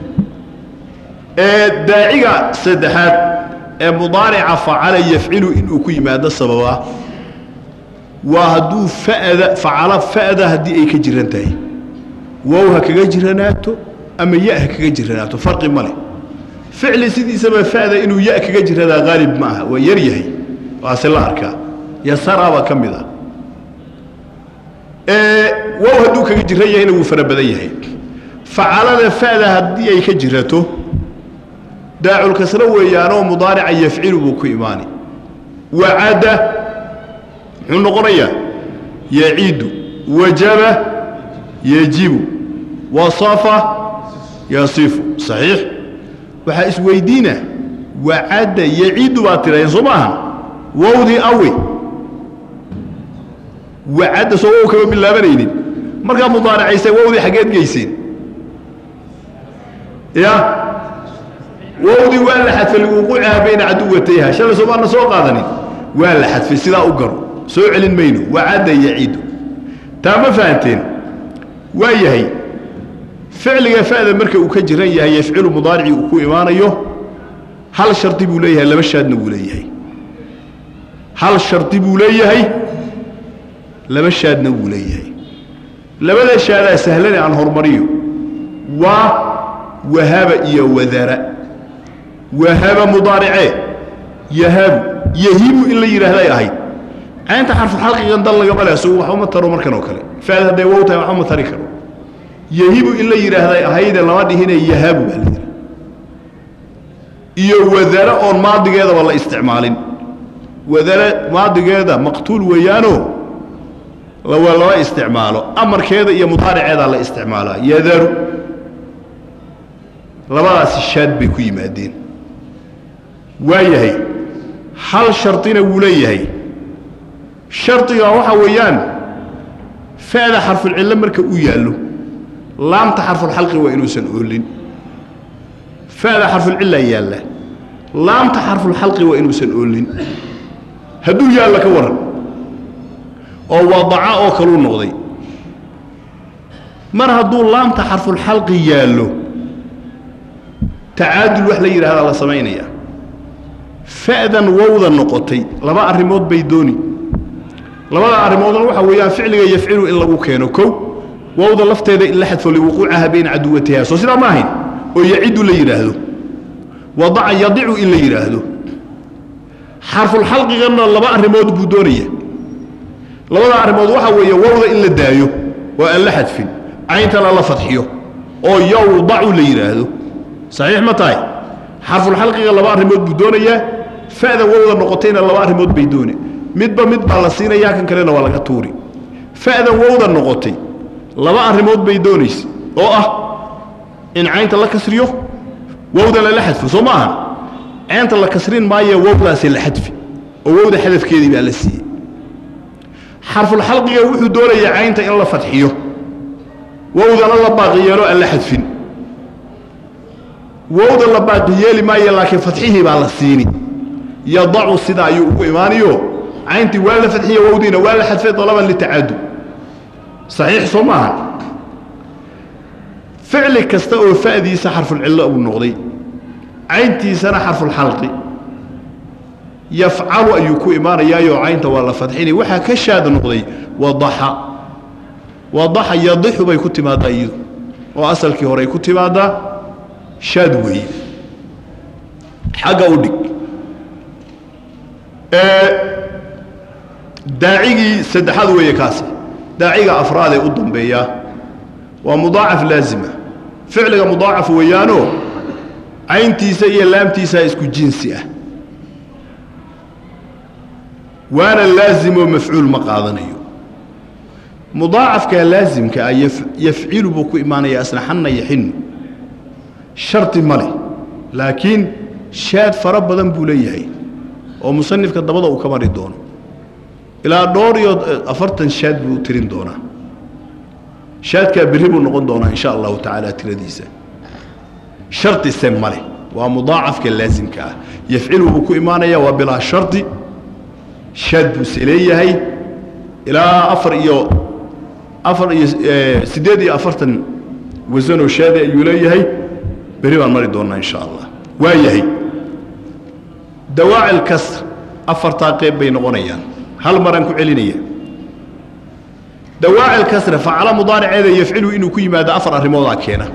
ee daaciga saddexaad ee mudaarica facala yafcilu inuu ku yimaado sababaa waa hadduu fa'da facala fa'da haddii ay ka jiran tahay wow ha kaga jiranaato ama ya ha kaga jiranaato farqi ma leh ficli sidiisaba fa'da inuu ya kaga jiradaa haalib ma aha waa yar yahay waase la arkaa yasaraabaa ka mid ah wow hadduu kaga jiran yahayna wuu fara badan yahay facalada fa'da haddii ay ka jirato daaculkasro weeyaanoo mudaarica yafcilu buu ku imaani wacada muxuu noqonayaa yacidu wajaba yajibu wasafa yasifu saxiix waxaa isweydiina wacadda yacidu baad tirahdeen soo maaha wowdii awi wacadda soo wow kama bilaabanaynin markaa mudaaracaysay wowdii xaggeed geyseen ya wowdii waa la xadfay liwuquucihaa bayna caduwatayha shalay soo maana soo qaadanin waa la xadfay sidaa u garo soo celin mayno wacadda yacidu taa ma fahanteen waa yahay ficliga fa'da marka uu ka jiran yahay yafcilu mudaaricii uu ku imaanayo hal shardi buu leeyahay laba shaadna wuu leeyahay hal shardi buu leeyahay laba shaadna wuu leeyahay labada shaadaa sahlane aan hormariyo waa wahaba iyo wadara wahaba mudaaricee yahabu yahibu in la yidhaahday ahayd caynta xarfu xalqigan dal lagama le isagu waxba ma taro markan oo kale fa'da hadday wow tahay waxba ma tari karo yahibu in la yidhaahday ahayde lama dhihine yahabu baa la yidhaha iyo wadara oon maadigeedaba la isticmaalin wadara maadigeeda maqtuul weeyaano lawa lama isticmaalo amarkeeda iyo mudaariceedaa la isticmaalaa yadaru labadaasi shaad bay ku yimaadeen waa yahay hal shardina wuu leeyahay shardiga waxaa weeyaan fa'da xarfulcillo marka uu yaallo laamta xarfulxalqi waa inuusan oolin fa'da xarfulcillaa yaalla laamta xarfulxalqi waa inuusan oolin hadduu yaallo ka waran oo wadaca oo kaluu noqday mar hadduu laamta xarfulxalqi yaallo tacaadul wax la yidhahdaa la samaynayaa fa'dan wowda noqotay laba arrimood bay dooni labada arrimoodna waxaa weeyaan ficliga yafcilu in lagu keeno kow wowda lafteeda in la xadfo liwuquucaha bayna caduwatiha soo sidaa ma ahayn oo yacidu la yidhaahdo wadaca yadicu in la yidhaahdo xarfulxalqiganna laba arrimood buu doonaya labada arrimood waxaa weeye wowda in la daayo oo aan la xadfin cayntana la fadxiyo oo yowdacu la yidhaahdo saxiix ma tahay xarfulxalqiga laba arrimood buu doonayaa fa'da wowda noqotayna laba arrimood bay doone midba mid baa la siinayaa kan kalena waa laga tuuri fa'dan wowda noqotay laba arrimood bay doonaysa oo ah in caynta la kasriyo wowdana la xadfo soo ma aha caynta la kasrin maaye wowdaasi la xadfi oo wowda xadafkeedii baa la siiyey xarfulxalqiga wuxuu doonayaa caynta in la fadxiyo wowdana la baaqi yeelo aan la xadfin wowda la baaqi yeeli maayo laakiin fadxihii baa la siini yadacu sida ayuu ugu imaanayo cayntii waa la fadxiye wowdiina waa la xadfay dalaban litacadud saxiix soo maaha ficli kasta oo fa'diisa xarfulcillo uu noqday cayntiisana xarfulxalqi yafcalu ayuu ku imaanayaayo caynta waa la fadxinay waxaa ka shaad noqday wadaxa wadaxa yadixu bay ku timaadaa iyadu oo asalkii horey ku timaadaa shaad weeye xagga u dhig daacigii saddexaad weeye kaasi daaciga afraadee u dambeeyaa waa mudaacaf laazima ficliga mudaacaf weeyaanoo cayntiisa iyo laamtiisaa isku jinsi ah waana laazimoo mafcuul ma qaadanayo mudaacafkaa laasimka ah yafcilu buu ku imaanayaa asnaxanna yaxinu shardi ma leh laakiin shaad fara badan buu leeyahay oo musanifka dabada uu ka mari doono ilaa dhowr iyo afartan shaad buu tirin doonaa shaadkaa berri buu noqon doonaa insha allahu tacaala tiradiisa shardise ma leh waa mudaacafka laasimka ah yafcilu buu ku imaanayaa waa bilaa shardi shaad buuse leeyahay ilaa afar iyo afar iyo siddeed iyo afartan wasanoo shaadi ayuu leeyahay berri baan mari doonnaa insha allah waa yahay dawaacil kasr afartaa qeyb bay noqonayaan hal maraan ku celinaya dawaacil kasre facalo mudaariceeda yafcilu inuu ku yimaado afar arrimoodaa keena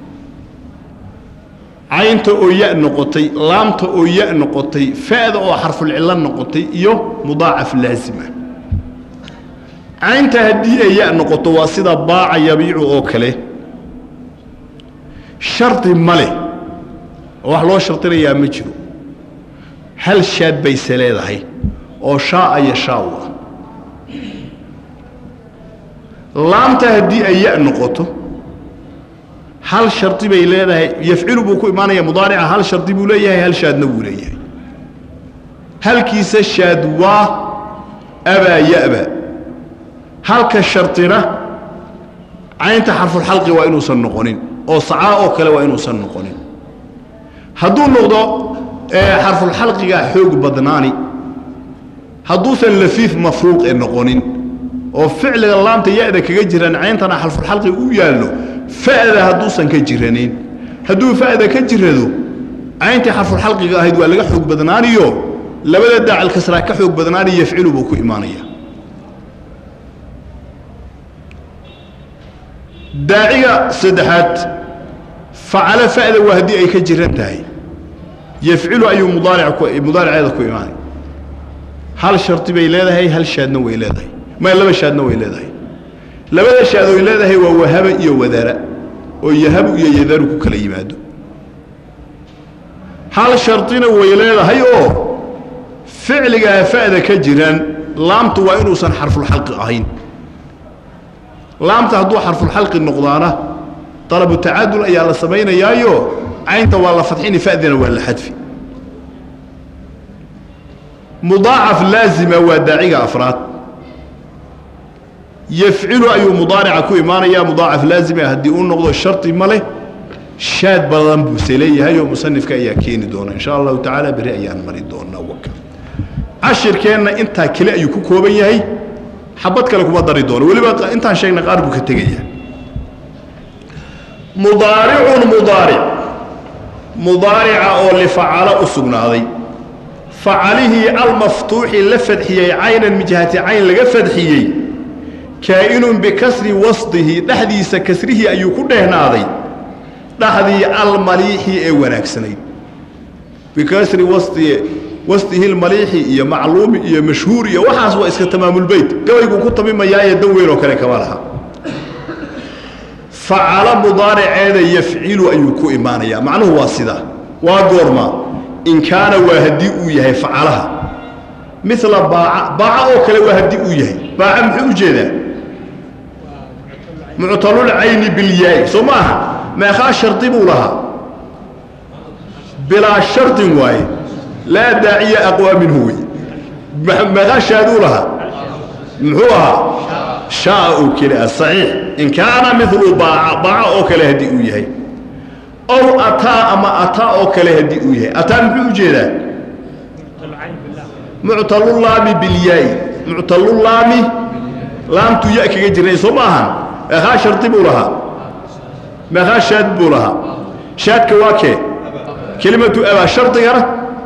caynta oo ya noqotay laamta oo ya noqotay fa'da oo xarfulcillo noqotay iyo mudaacaf laazima caynta haddii ay ya noqoto waa sida baaca yabiicu oo kale shardi ma leh oo wax loo shardinayaa ma jiro hal shaad bayse leedahay oo shaaa yashaau ah laamta haddii ay ya noqoto hal shardi bay leedahay yafcilu buu ku imaanaya mudaarica hal shardi buu leeyahay hal shaadna buu leeyahay halkiisa shaad waa abaa ya'ba halka shardina caynta xarfulxalqi waa inuusan noqonin oo sacaa oo kale waa inuusan noqonin hadduu noqdo xarfulxalqiga xoog badnaani hadduusan lafiif mafruuqe noqonin oo ficliga laamta ya-da kaga jiran cayntana xarfulxalqi u yaallo fa'da hadduusan ka jiranin hadduu fa'da ka jirado cayntii xarfulxalqiga ahayd waa laga xoog badnaaniyo labada daacil kasraa ka xoog badnaani yafcilu buu ku imaanaya daaciga saddexaad facalo fa'da waa haddii ay ka jiran tahay yafcilu ayuu mudaaric mudaariceeda ku imaanay hal shardi bay leedahay hal shaadna way leedahay ma laba shaadna way leedahay labada shaad oy leedahay waa wahaba iyo wadara oo yahabu iyo yadaru ku kala yimaado hal shardina way leedahay oo ficligaa fa'da ka jiran laamtu waa inuusan xarfulxalqi ahayn laamta hadduu xarfulxalqi noqdaana dalabu tacadul ayaa la samaynayaayo caynta waa la fadxini fa'dina waa la xadfi mudaacaf laazima waa daaciga afraad yafcilu ayuu mudaarica ku imaanayaa mudaacaf laazima haddii uu noqdo shardi ma leh shaad badan buuse leeyahay oo musanifka ayaa keeni doona insha allahu tacaala beri ayaan mari doonaa waka cashirkeenna intaa kale ayuu ku kooban yahay xabad kale kuma dari doono weliba intaan sheegna qaar buu ka tegaya mudaaricun mudaaric mudaarica oo lifacalo u sugnaaday facalihii almaftuuxi la fadxiyey caynan mijhati cayn laga fadxiyey kaa'inun bikasri wasdihi dhexdiisa kasrihii ayuu ku dheehnaaday dhaxdii almaliixi ee wanaagsanayd bikasri wasdi wasdihi lmaliixi iyo macluumi iyo mashhuur iyo waxaas waa iska tamaamulbeyt gabayguu ku tamimayaaye dan weyn oo kale kama laha facalo mudaariceeda yafcilu ayuu ku imaanayaa macnuhu waa sidaa waa goorma in kaana waa haddii uu yahay facalaha mila baaca baaca oo kale waa haddii uu yahay baaca muxuu u jeedaa muctalulcayni bilyaay soo ma aha meeqaa shardi buu lahaa bilaa shardin waaye laa daaciya aqwaa minhu wey meeqaa shaaduu lahaa muxuu ahaa shaa oo keli ah saxiix in kaana milu baaca baaca oo kale haddii uu yahay ow ataa ama ataa oo kale haddii uu yahay ataa muxuu u jeedaa muctalulaami bilyaay muctalulaami laamtuu ya kaga jirnay soo ma ahan meeqaa shardi buu lahaa meeqaa shaad buu lahaa shaadka waa kee kelimatu abaa shardigana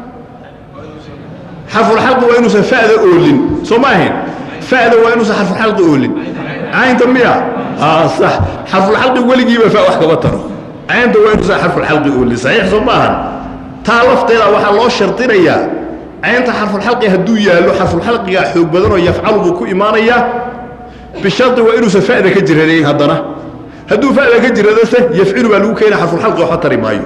xarfulxalqi waa inuusan fa'da oolin soo ma ahayn fa'da waa inuusan xarfulxalqi oolin caynta miya sax xarfulxalqi weligiiba fa wax kama taro caynta waa inuusan xarfulxalqi oolin saxiix soo ma ahan taa lafteeda waxaa loo shardinayaa caynta xarfulxalqi hadduu yaallo xarfulxalqigaa xoog badanoo yafcalu buu ku imaanayaa bishardi waa inuusan fa'da ka jiranayn haddana hadduu fa'da ka jiradase yafcilu baa lagu keena xarfulxalqi waxba tari maayo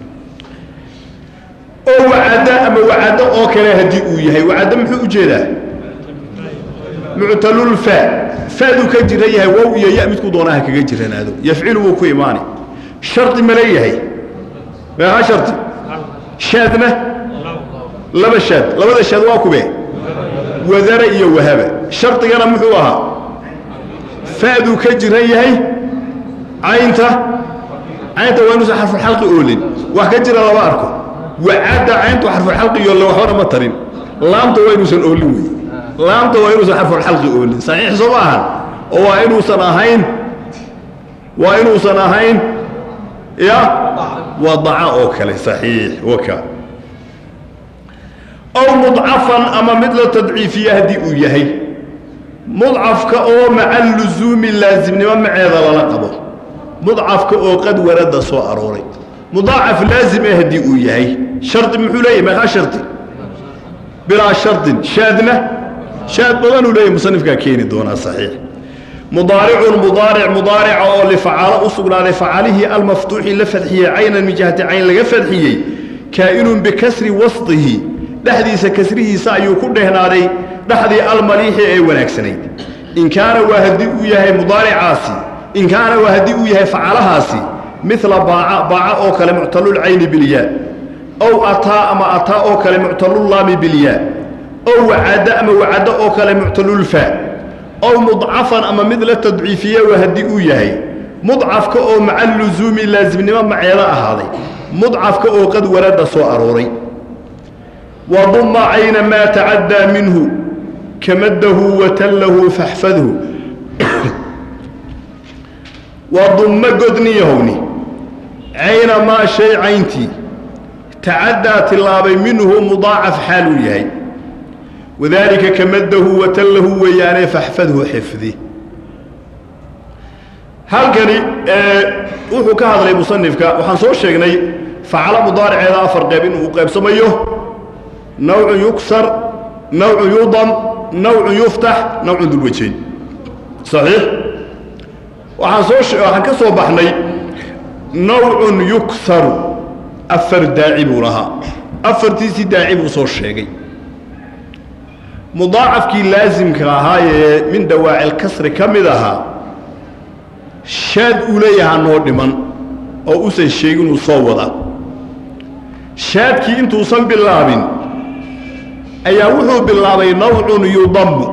oo wacadda ama wacaddo oo kale haddii uu yahay wacaddo muxuu u jeedaa muctalulfa fa'duu ka jiran yahay wow iyo ya midkuu doonaha kaga jiranaado yafcilu wuu ku imaani shardi ma leeyahay meeqa shardi shaadna laba shaad labada shaad waa kube wadara iyo wahaba shardigana muxuu ahaa fa'duu ka jiran yahay caynta caynta waa inuusan xarfulxalqi oolin wax ka jira lama arko wacadda cayntu xarfulxalqi yolle waxbana ma tarin laamta waa inuusan oolin wey laamta waa inuusan xarfulxalqi oolin saxiix soo ma ahan oo waa inuusan ahayn waa inuusan ahayn ya wadaca oo kale saxiix waka ow mudcafan ama mid la tadciifiya haddii uu yahay mudcafka oo maca lusuumi laasimnimo maceeda lala qabo mudcafka oo qad warada soo arooray mudaacaf laazim eh haddii uu yahay shardi muxuu leeyahy meeqaa shardi bilaa shardin shaadna shaad badanuu leeyahy musanifkaa keeni doonaa saxiix mudaaricun mudaaric mudaarica oo lifacalo u sugnaaday facalihii almaftuuxi la fadxiyey caynan min jihati cayn laga fadxiyey kaa'inun bikasri wasdihi dhexdiisa kasrihiisa ayuu ku dhehnaaday dhexdii almaliixi ee wanaagsanayd in kaana waa haddii uu yahay mudaaricaasi in kaana waa haddii uu yahay facalahaasi midla baaca baaca oo kale muctalulcayni bilyaa ow ataa ama ataa oo kale muctalullaami bilyaa ow wacadda ama wacaddo oo kale muctalulfaa ow mudcafan ama mid la tadciifiye waa haddii uu yahay mudcafka oo maca lusuumi laasimnimo maceeda ahaaday mudcafka oo qad warada soo arooray wadumma cayna maa tacaddaa minhu kamaddahu watallahu faxfadhu wadumma godniyahowni cayna maa shay cayntii tacaddaa tillaabay minhu mudaacaf xaaluu yahay wadaalika kamaddahu watallahu weeyaane faxfadhu xifdi halkani wuxuu ka hadlay musanifka waxaan soo sheegnay facalo mudaariceeda afar qeyb inuu qaybsamayo nawcun yuksar nawcun yudam nawcun yuftax nawcun dulwajayn saxiix waxaan soo waxaan ka soo baxnay nawcun yuksaru afar daaci buu lahaa afartiisii daaci buu soo sheegay mudaacafkii laasimka ahaa ee min dawaacil kasri ka mid ahaa shaad uu leeyahaa noo dhiman oo usan sheegin uu soo wada shaadkii intuusan bilaabin ayaa wuxuu bilaabay nawcun yudammu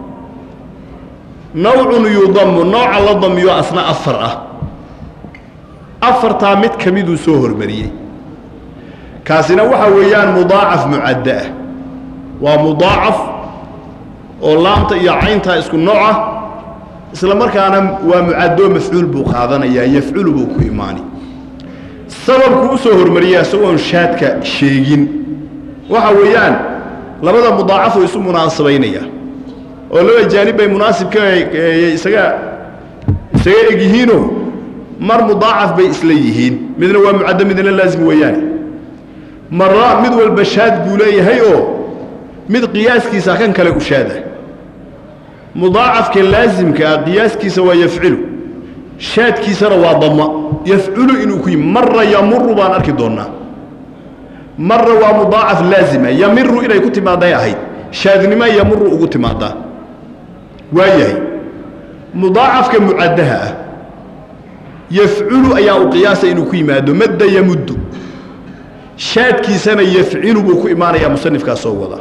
nawcun yudammu nooca la damiyo asna afar ah afartaa mid ka miduu soo hormariyey kaasina waxaa weeyaan mudaacaf mucaddo ah waa mudaacaf oo laamta iyo cayntaa isku nooc ah isla markaana waa mucaddoo mafcuul buu qaadanayaa yafculu buu ku imaani sababku u soo hormariyaa isagoon shaadka sheegin waxa weeyaan labada mudaacafuu isu munaasabaynaya oo laba jaanib bay munaasibka isaga isaga eg yihiinoo mar mudaacaf bay isla yihiin midna waa mucaddo midna laazim weeyaane marra mid walba shaad buu leeyahay oo mid qiyaaskiisa kan kale u shaada mudaacafka laasimka ah qiyaaskiisa waa yafcilu shaadkiisana waa dama yafculu inuu ku yimi marra yamuru baan arki doonnaa marra waa mudaacaf laazima yamiru inay ku timaaday ahayd shaadnima yamuru ugu timaadaa waa yahay mudaacafka mucaddaha ah yafculu ayaa u qiyaasa inuu ku yimaado madda yamuddu shaadkiisana yafcilu buu ku imaanayaa musanifkaas soo wada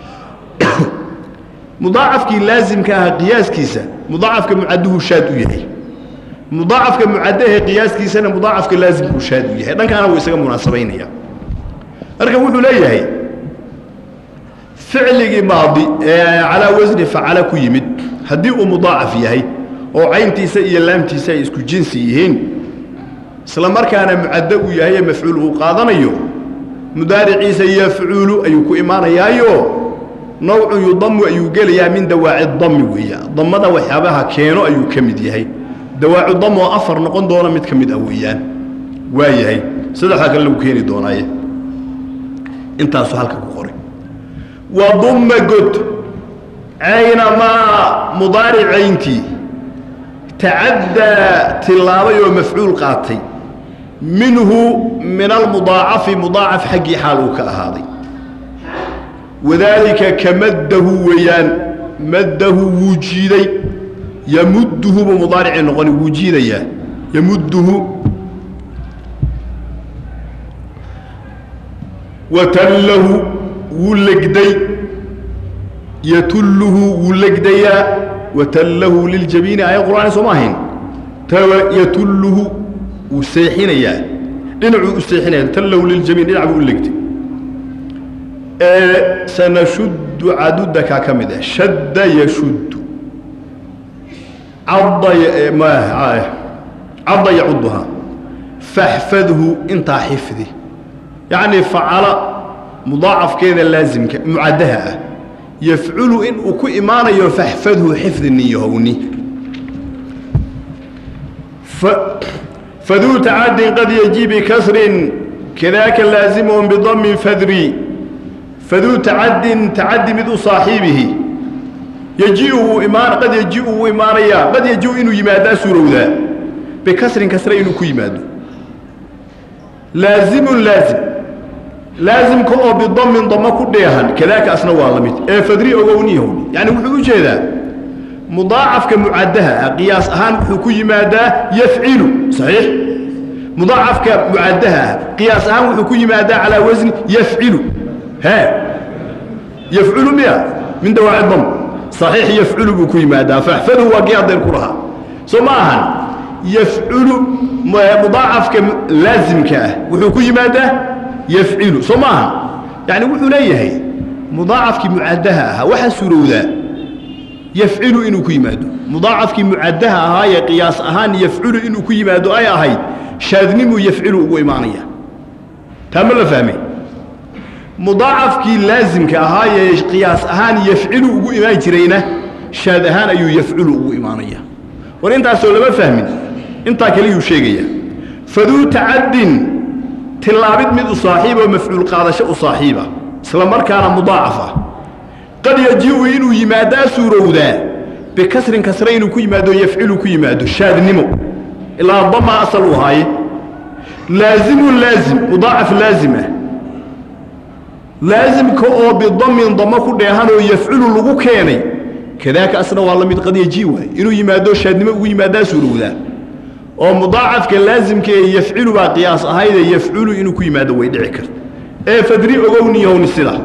mudaacafkii laasimka aha qiyaaskiisa mudaacafka mucadduhu shaad u yahay mudaacafka mucaddahe qiyaaskiisana mudaacafka laasimkuu shaad u yahay dhankaana wuu isaga munaasabaynaya marka wuxuu leeyahay ficligii maadi ee calaa wasni facala ku yimid haddii uu mudaacaf yahay oo cayntiisa iyo laamtiisa ay isku jinsi yihiin isla markaana mucaddo uu yahay ee mafcuul uu qaadanayo mudaariciisa yafculu ayuu ku imaanayaayo nawcun yudamu ayuu gelayaa min dawaaci dami weeya damada waxyaabaha keeno ayuu ka mid yahay dawaacu dam oo afar noqon doona mid ka mid ah weeyaan waa yahay saddexdaa kale lagu keeni doonaaye intaasuu halka ku qoray wadumma god caynamaa mudaaricayntii tacaddaa tillaabay oo mafcuul qaatay minhu min almudaacafi mudaacaf xaggii xaal uu ka ahaaday wadaalika ka maddahu weeyaan maddahu wuu jiiday yamudduhu buu mudaaricii noqoni wuu jiidayaa yamudduhu watallahu wuu legday yatulluhu wuu legdayaa watallahu liljabiini aaya qur'aani sooma ahayn yatulluhu wuu seexinayaa dhinacuu u seexinaya tallahu liljabiin dhinac buu u legday sanashuddu cadudakaa ka mid ah shadda yashuddu cadda cadda yacuduhaa faxfadhu intaa xifdi yacnii facala mudaacafkeeda laasimka mucaddaha ah yafculu in uu ku imaanayo faxfadhu xifdi niyahowni faduu tacadin qad yaji bikasrin kadaaka laazimun bidamin fadri faduu tacadin tacadi mid u saaxiibihi yejiu wuu imaan qad yejiu wuu imaanayaa qad yejiu inuu yimaadaa suurowdaa bikasrin kasre inuu ku yimaado laazimun laazim laasimka oo bidamin damo ku dheehan kadaaka asna waa la mid ee fadri ogowniyahow yani wuxuu u jeedaa mudaacafka mucadaha ah qiyaas ahaan wuxuu ku yimaadaa yafcilu saxiix mudaacafka mucadaha ah qiyaas ahaan wuxuu ku yimaadaa calaa wasni yafcilu he yafculu miya min dawaaci dam saxiix yafculu buu ku yimaadaa faxfadhu waa kii adeer ku lahaa soo ma ahan yafculu mudaacafka laasimka ah wuxuu ku yimaadaa yafcilu soo ma ahan yani wuxuu leeyahay mudaacafkii mucadaha ahaa waxaa suurowdaa yafcilu inuu ku yimaado mudaacafkii mucadaha ahaa ee qiyaas ahaan yafculu inuu ku yimaado ay ahayd shaadnimuu yafcilu ugu imaanaya taa ma la fahmay mudaacafkii laasimka ahaa ee qiyaas ahaan yafcilu ugu imaan jirayna shaad ahaan ayuu yafculu ugu imaanaya war intaasoo lama fahmin intaa kaliyuu sheegaya faduu tacaddin tilaabid mid u saaxiiboo mafcuul qaadasho u saaxiiba isla markaana mudaacaf ah qad yajiu inuu yimaadaa suurowdaa bikasrin kasre inuu ku yimaado yafcilu ku yimaado shaadnimo ilaa damaa asal u ahaaye laazimun laazim mudaacaf laazim ah laasimka oo bidamin damo ku dheehanoo yafculu lagu keenay kadaaka asna waa la mid qad yaji waay inuu yimaado shaadnimo ugu yimaadaa suurowdaa oo mudaacafka laasimka ee yafcilu baa qiyaas ahaydee yafculu inuu ku yimaado way dhici karta ee fadri ogowniyowni sida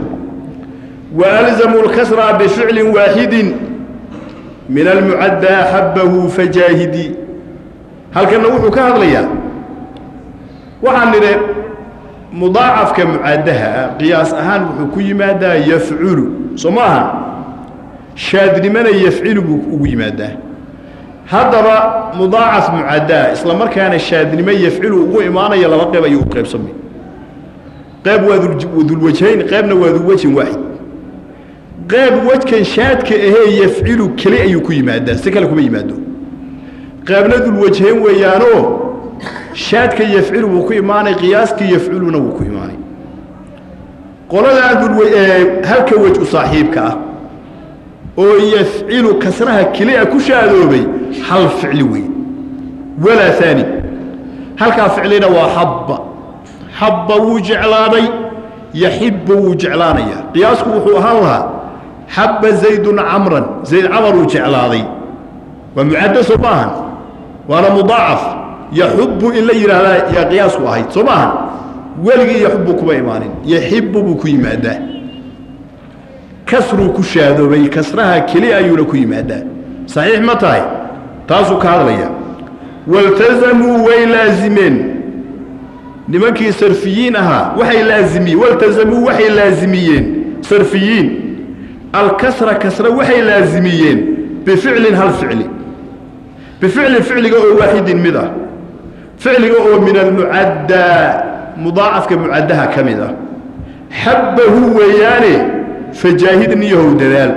وألزموا الكسر بفعل واحد من المعدى حبه فجاهدي هل كان نوحو كهذا ليا وعن مضاعف كمعدها قياس أهان وحكو ماذا يفعل سماها شاد لمن يفعل بكو ماذا هذا مضاعف معدى إسلام كان الشاد لمن يفعل وقو إيمانا يلا قيب أيو قيب سمي قيب وذو الوجهين قيبنا وذو وجه واحد qayb wejkan shaadka ahee yafcilu keli ayuu ku yimaadaa si kale kuma yimaado qaybna dulwajhayn weeyaanoo shaadka yafcilu wuu ku imaanay qiyaaska yafculuna wuu ku imaanay qoladaa halka wej u saaxiibka ah oo yafcilu kasraha kelia ku shaadoobay hal ficli wey walaa aani halkaa ficlina waa xabba xabba wuu jeclaaday yaxibba wuu jeclaanayaa qiyaasku wuxuu ahaan lahaa xabba zaydun camran zayd camar uu jeclaaday waa mucaddo soo ma ahan waana mudaacaf yaxubbu in la yidhaahdaa yaa qiyaasku ahayd soo ma ahan weligii yaxubbu kuma imaanin yaxibbu buu ku yimaadaa kasruu ku shaadoobay kasraha keli ayuuna ku yimaadaa saxiix ma tahay taasuu ka hadlaya waltazamuu way laazimeen nimankii sarfiyiin ahaa waxay laazimiyeen waltazamuu waxay laazimiyeen sarfiyiin alkasra kasra waxay laazimiyeen bificlin hal ficli bificlin ficliga oo waaxidin mid ah ficliga oo min almucaddaa mudaacafka mucaddaha ka mid ah xabbahu weeyaane fajaahidniyahow dadaal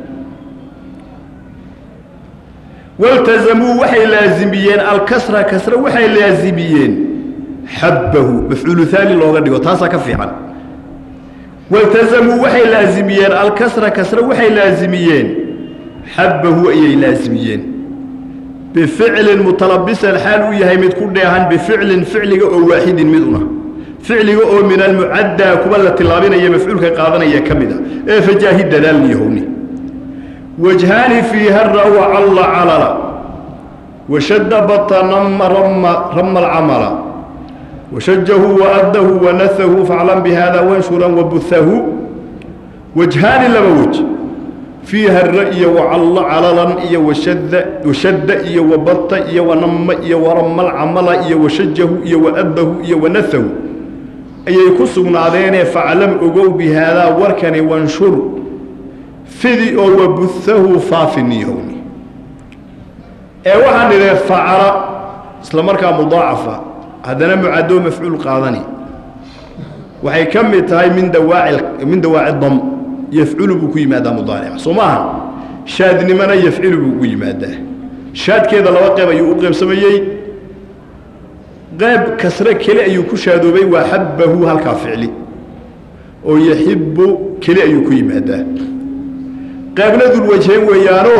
waltazamuu waxay laazimiyeen alkasra kasra waxay laazimiyeen xabbahu mafcuulu aani looga dhigo taasaa ka fiican waltazamuu waxay laazimiyeen alkasra kasra waxay laazimiyeen xabbahu ayay laazimiyeen bificlin mutalabisan xaal uu yahay mid ku dheehan bificlin ficliga oo waaxidin mid una ficliga oo min almucaddaa kuwa la tilaabinaya mafcuulka qaadanaya ka mid a ee fajaahid dadaalniyahowni wajhaani fiiha ra-wa calla calala washadda bata nama rama rama alcamala washajahu waaddahu wanahahu faclan bihada wanshuran wabuhahu wajhaani laba wej fiiha ra-iyo wacallo calalan iyo washadda washadda iyo wabata iyo wanama iyo warama alcamala iyo washajahu iyo waaddahu iyo wanahahu ayay ku sugnaadeenee faclam ogow bihaadaa warkani wanshur fidi oo wabuhahu faafiniyohni ee waxaan idhee facala isla markaa mudaacafa haddana mucadoo mafcuul qaadani waxay ka mid tahay min dawaaci min dawaaci dam yafculu buu ku yimaadaa mudaarica soo maaha shaadnimana yafcilu buu ku yimaadaa shaadkeeda laba qeyb ayuu u qeybsamayey qayb kasre keli ayuu ku shaadoobay waa xabbahu halkaa ficli oo yaxibbu keli ayuu ku yimaadaa qaybna dulwajhayn weeyaanoo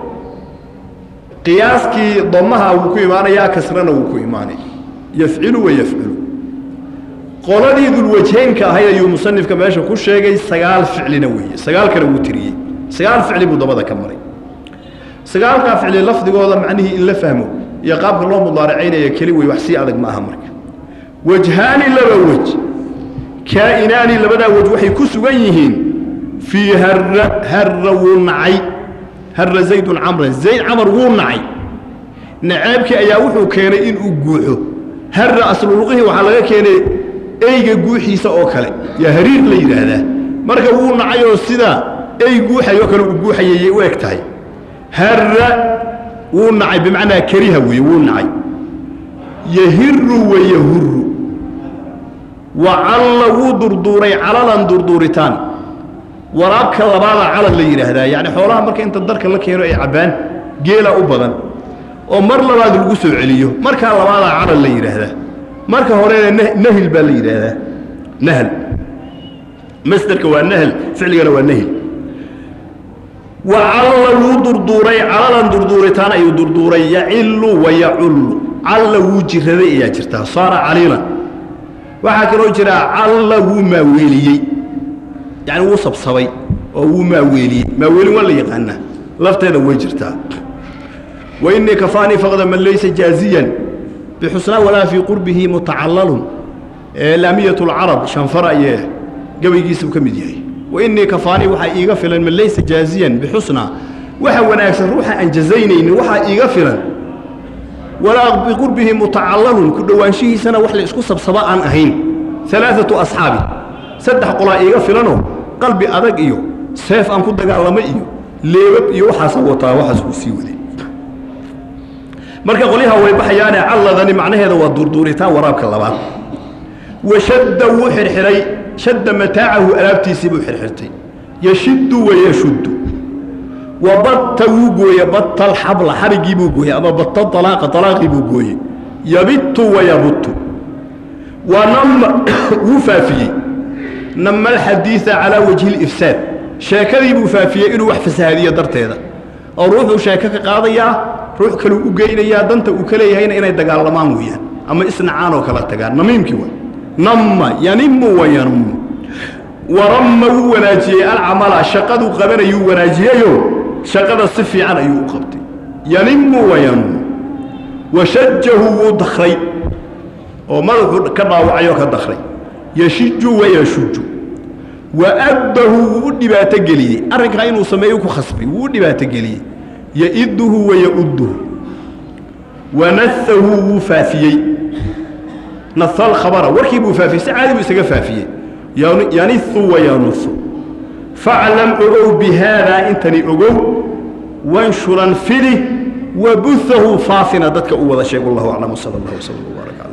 qiyaaskii damaha wuu ku imaanayaa kasrana wuu ku imaanay yafcilu wa yafculu qoladii dulwajheynka ahayd ayuu musanifka meesha ku sheegay sagaal ficlina weeye sagaalkana wuu tiriyey sagaal ficli buu dabada ka maray sagaalkaa ficli lafdigooda macnihii in la fahmo iyo qaabka loo mudaaracaynaya keli wey wax sii adag ma aha marka wajhaani laba wej kaa'inaani labadaa wej waxay ku sugan yihiin fii harra harra wuu nacay harra zaydun camran zayd camar wuu nacay nacaabkii ayaa wuxuu keenay inuu guuxo harra asluluqihii waxaa laga keenay eyga guuxiisa oo kale yaa hariir la yidhaahdaa marka wuu nacay oo sidaa ey guuxayoo kale uu guuxayayay u eg tahay harra wuu nacay bimacnaa kariha weeye wuu nacay yahiru wayahuru wacalla wuu durduuray calalan durduuritaan waraabka labaada calal la yidhaahdaa yacni xoolaha marka inta darka la keeno ay cabbaan geela u badan oo mar labaad lagu soo celiyo markaa labaadaa calal la yidhaahdaa marka horena nahil baa la yidhaahdaa nahl masderka waa nahl ficligana waa nahil wacalla wuu durduuray calalan durduuritaan ayuu durduuray yacillu wayacullu calla wuu jiraday ayaa jirtaa saara caliilan waxaa kaloo jiraa calla wuu maaweeliyey yacni wuu sabsabay oo wuu maaweeliyey maaweelin waa la yaqaanaa lafteeda way jirtaa wa innii kafaanii faqda man laysa jaaziyan bixusnaa walaa fii qurbihi mutacalalun laamiyat lcarab shanfar ayee gabaygiisuu ka mid yahay wainii kafaanii waxaa iiga filan man laysa jaaziyan bixusnaa waxa wanaagsan ruuxa aan jazaynaynin waxaa iiga filan walaa biqurbihi mutacalalun ku dhowaanshihiisana wax la isku sabsaba aan ahayn alaaatu asxaabi saddex qolaa iiga filanoo qalbi adag iyo seef aan ku dagaalamo iyo leebab iyo waxaasa wataa waxaas uu sii waday marka qolyaha way baxayaane calladani macnaheeda waa durduuritaan waraabka labaad washadda wuu xirxiray shadda mataacahu alaabtiisii buu xirxirtay yashiddu wayashuddu wa batta wuu gooye batta alxabla xariggii buu gooye ama batta alaaqa alaaqii buu gooye yabittu wayabuttu wa nama wuu faafiyey nama alxadiida calaa wajhi lifsaad sheekadii buu faafiyey inuu wax fasahaadiyo darteeda oo ruuxuu sheeko ka qaadayaa ruux kaluu u geynayaa danta uu ka leeyahayna inay dagaalamaan weeyaan ama isnacaan oo kala tagaan namiimkii waa nama yanimu wayanummu waramma wuu wanaajiyey alcamala shaqaduu qabanayuu wanaajiyeyo shaqada si fiican ayuu u qabtay yanimu wayanummu washajahu wuu dakray oo madaxuu ka dhaawacayoo ka dakray yashiju wayashuju waaddahu wuu u dhibaato geliyey arrinkaa inuu sameeyo ku khasbay wuu u dhibaato geliyey yaiduhu wayauduhu wanahahu wuu faafiyey naha alkhabara warkii buu faafiyey si caadi buu isaga faafiyey yanihu wayanuhu faclam ogow bihaadaa intani ogow wanshuran fidi wabuhahu faafina dadka u wada sheeg wallahu aclam sala allah wslam wbaarak cala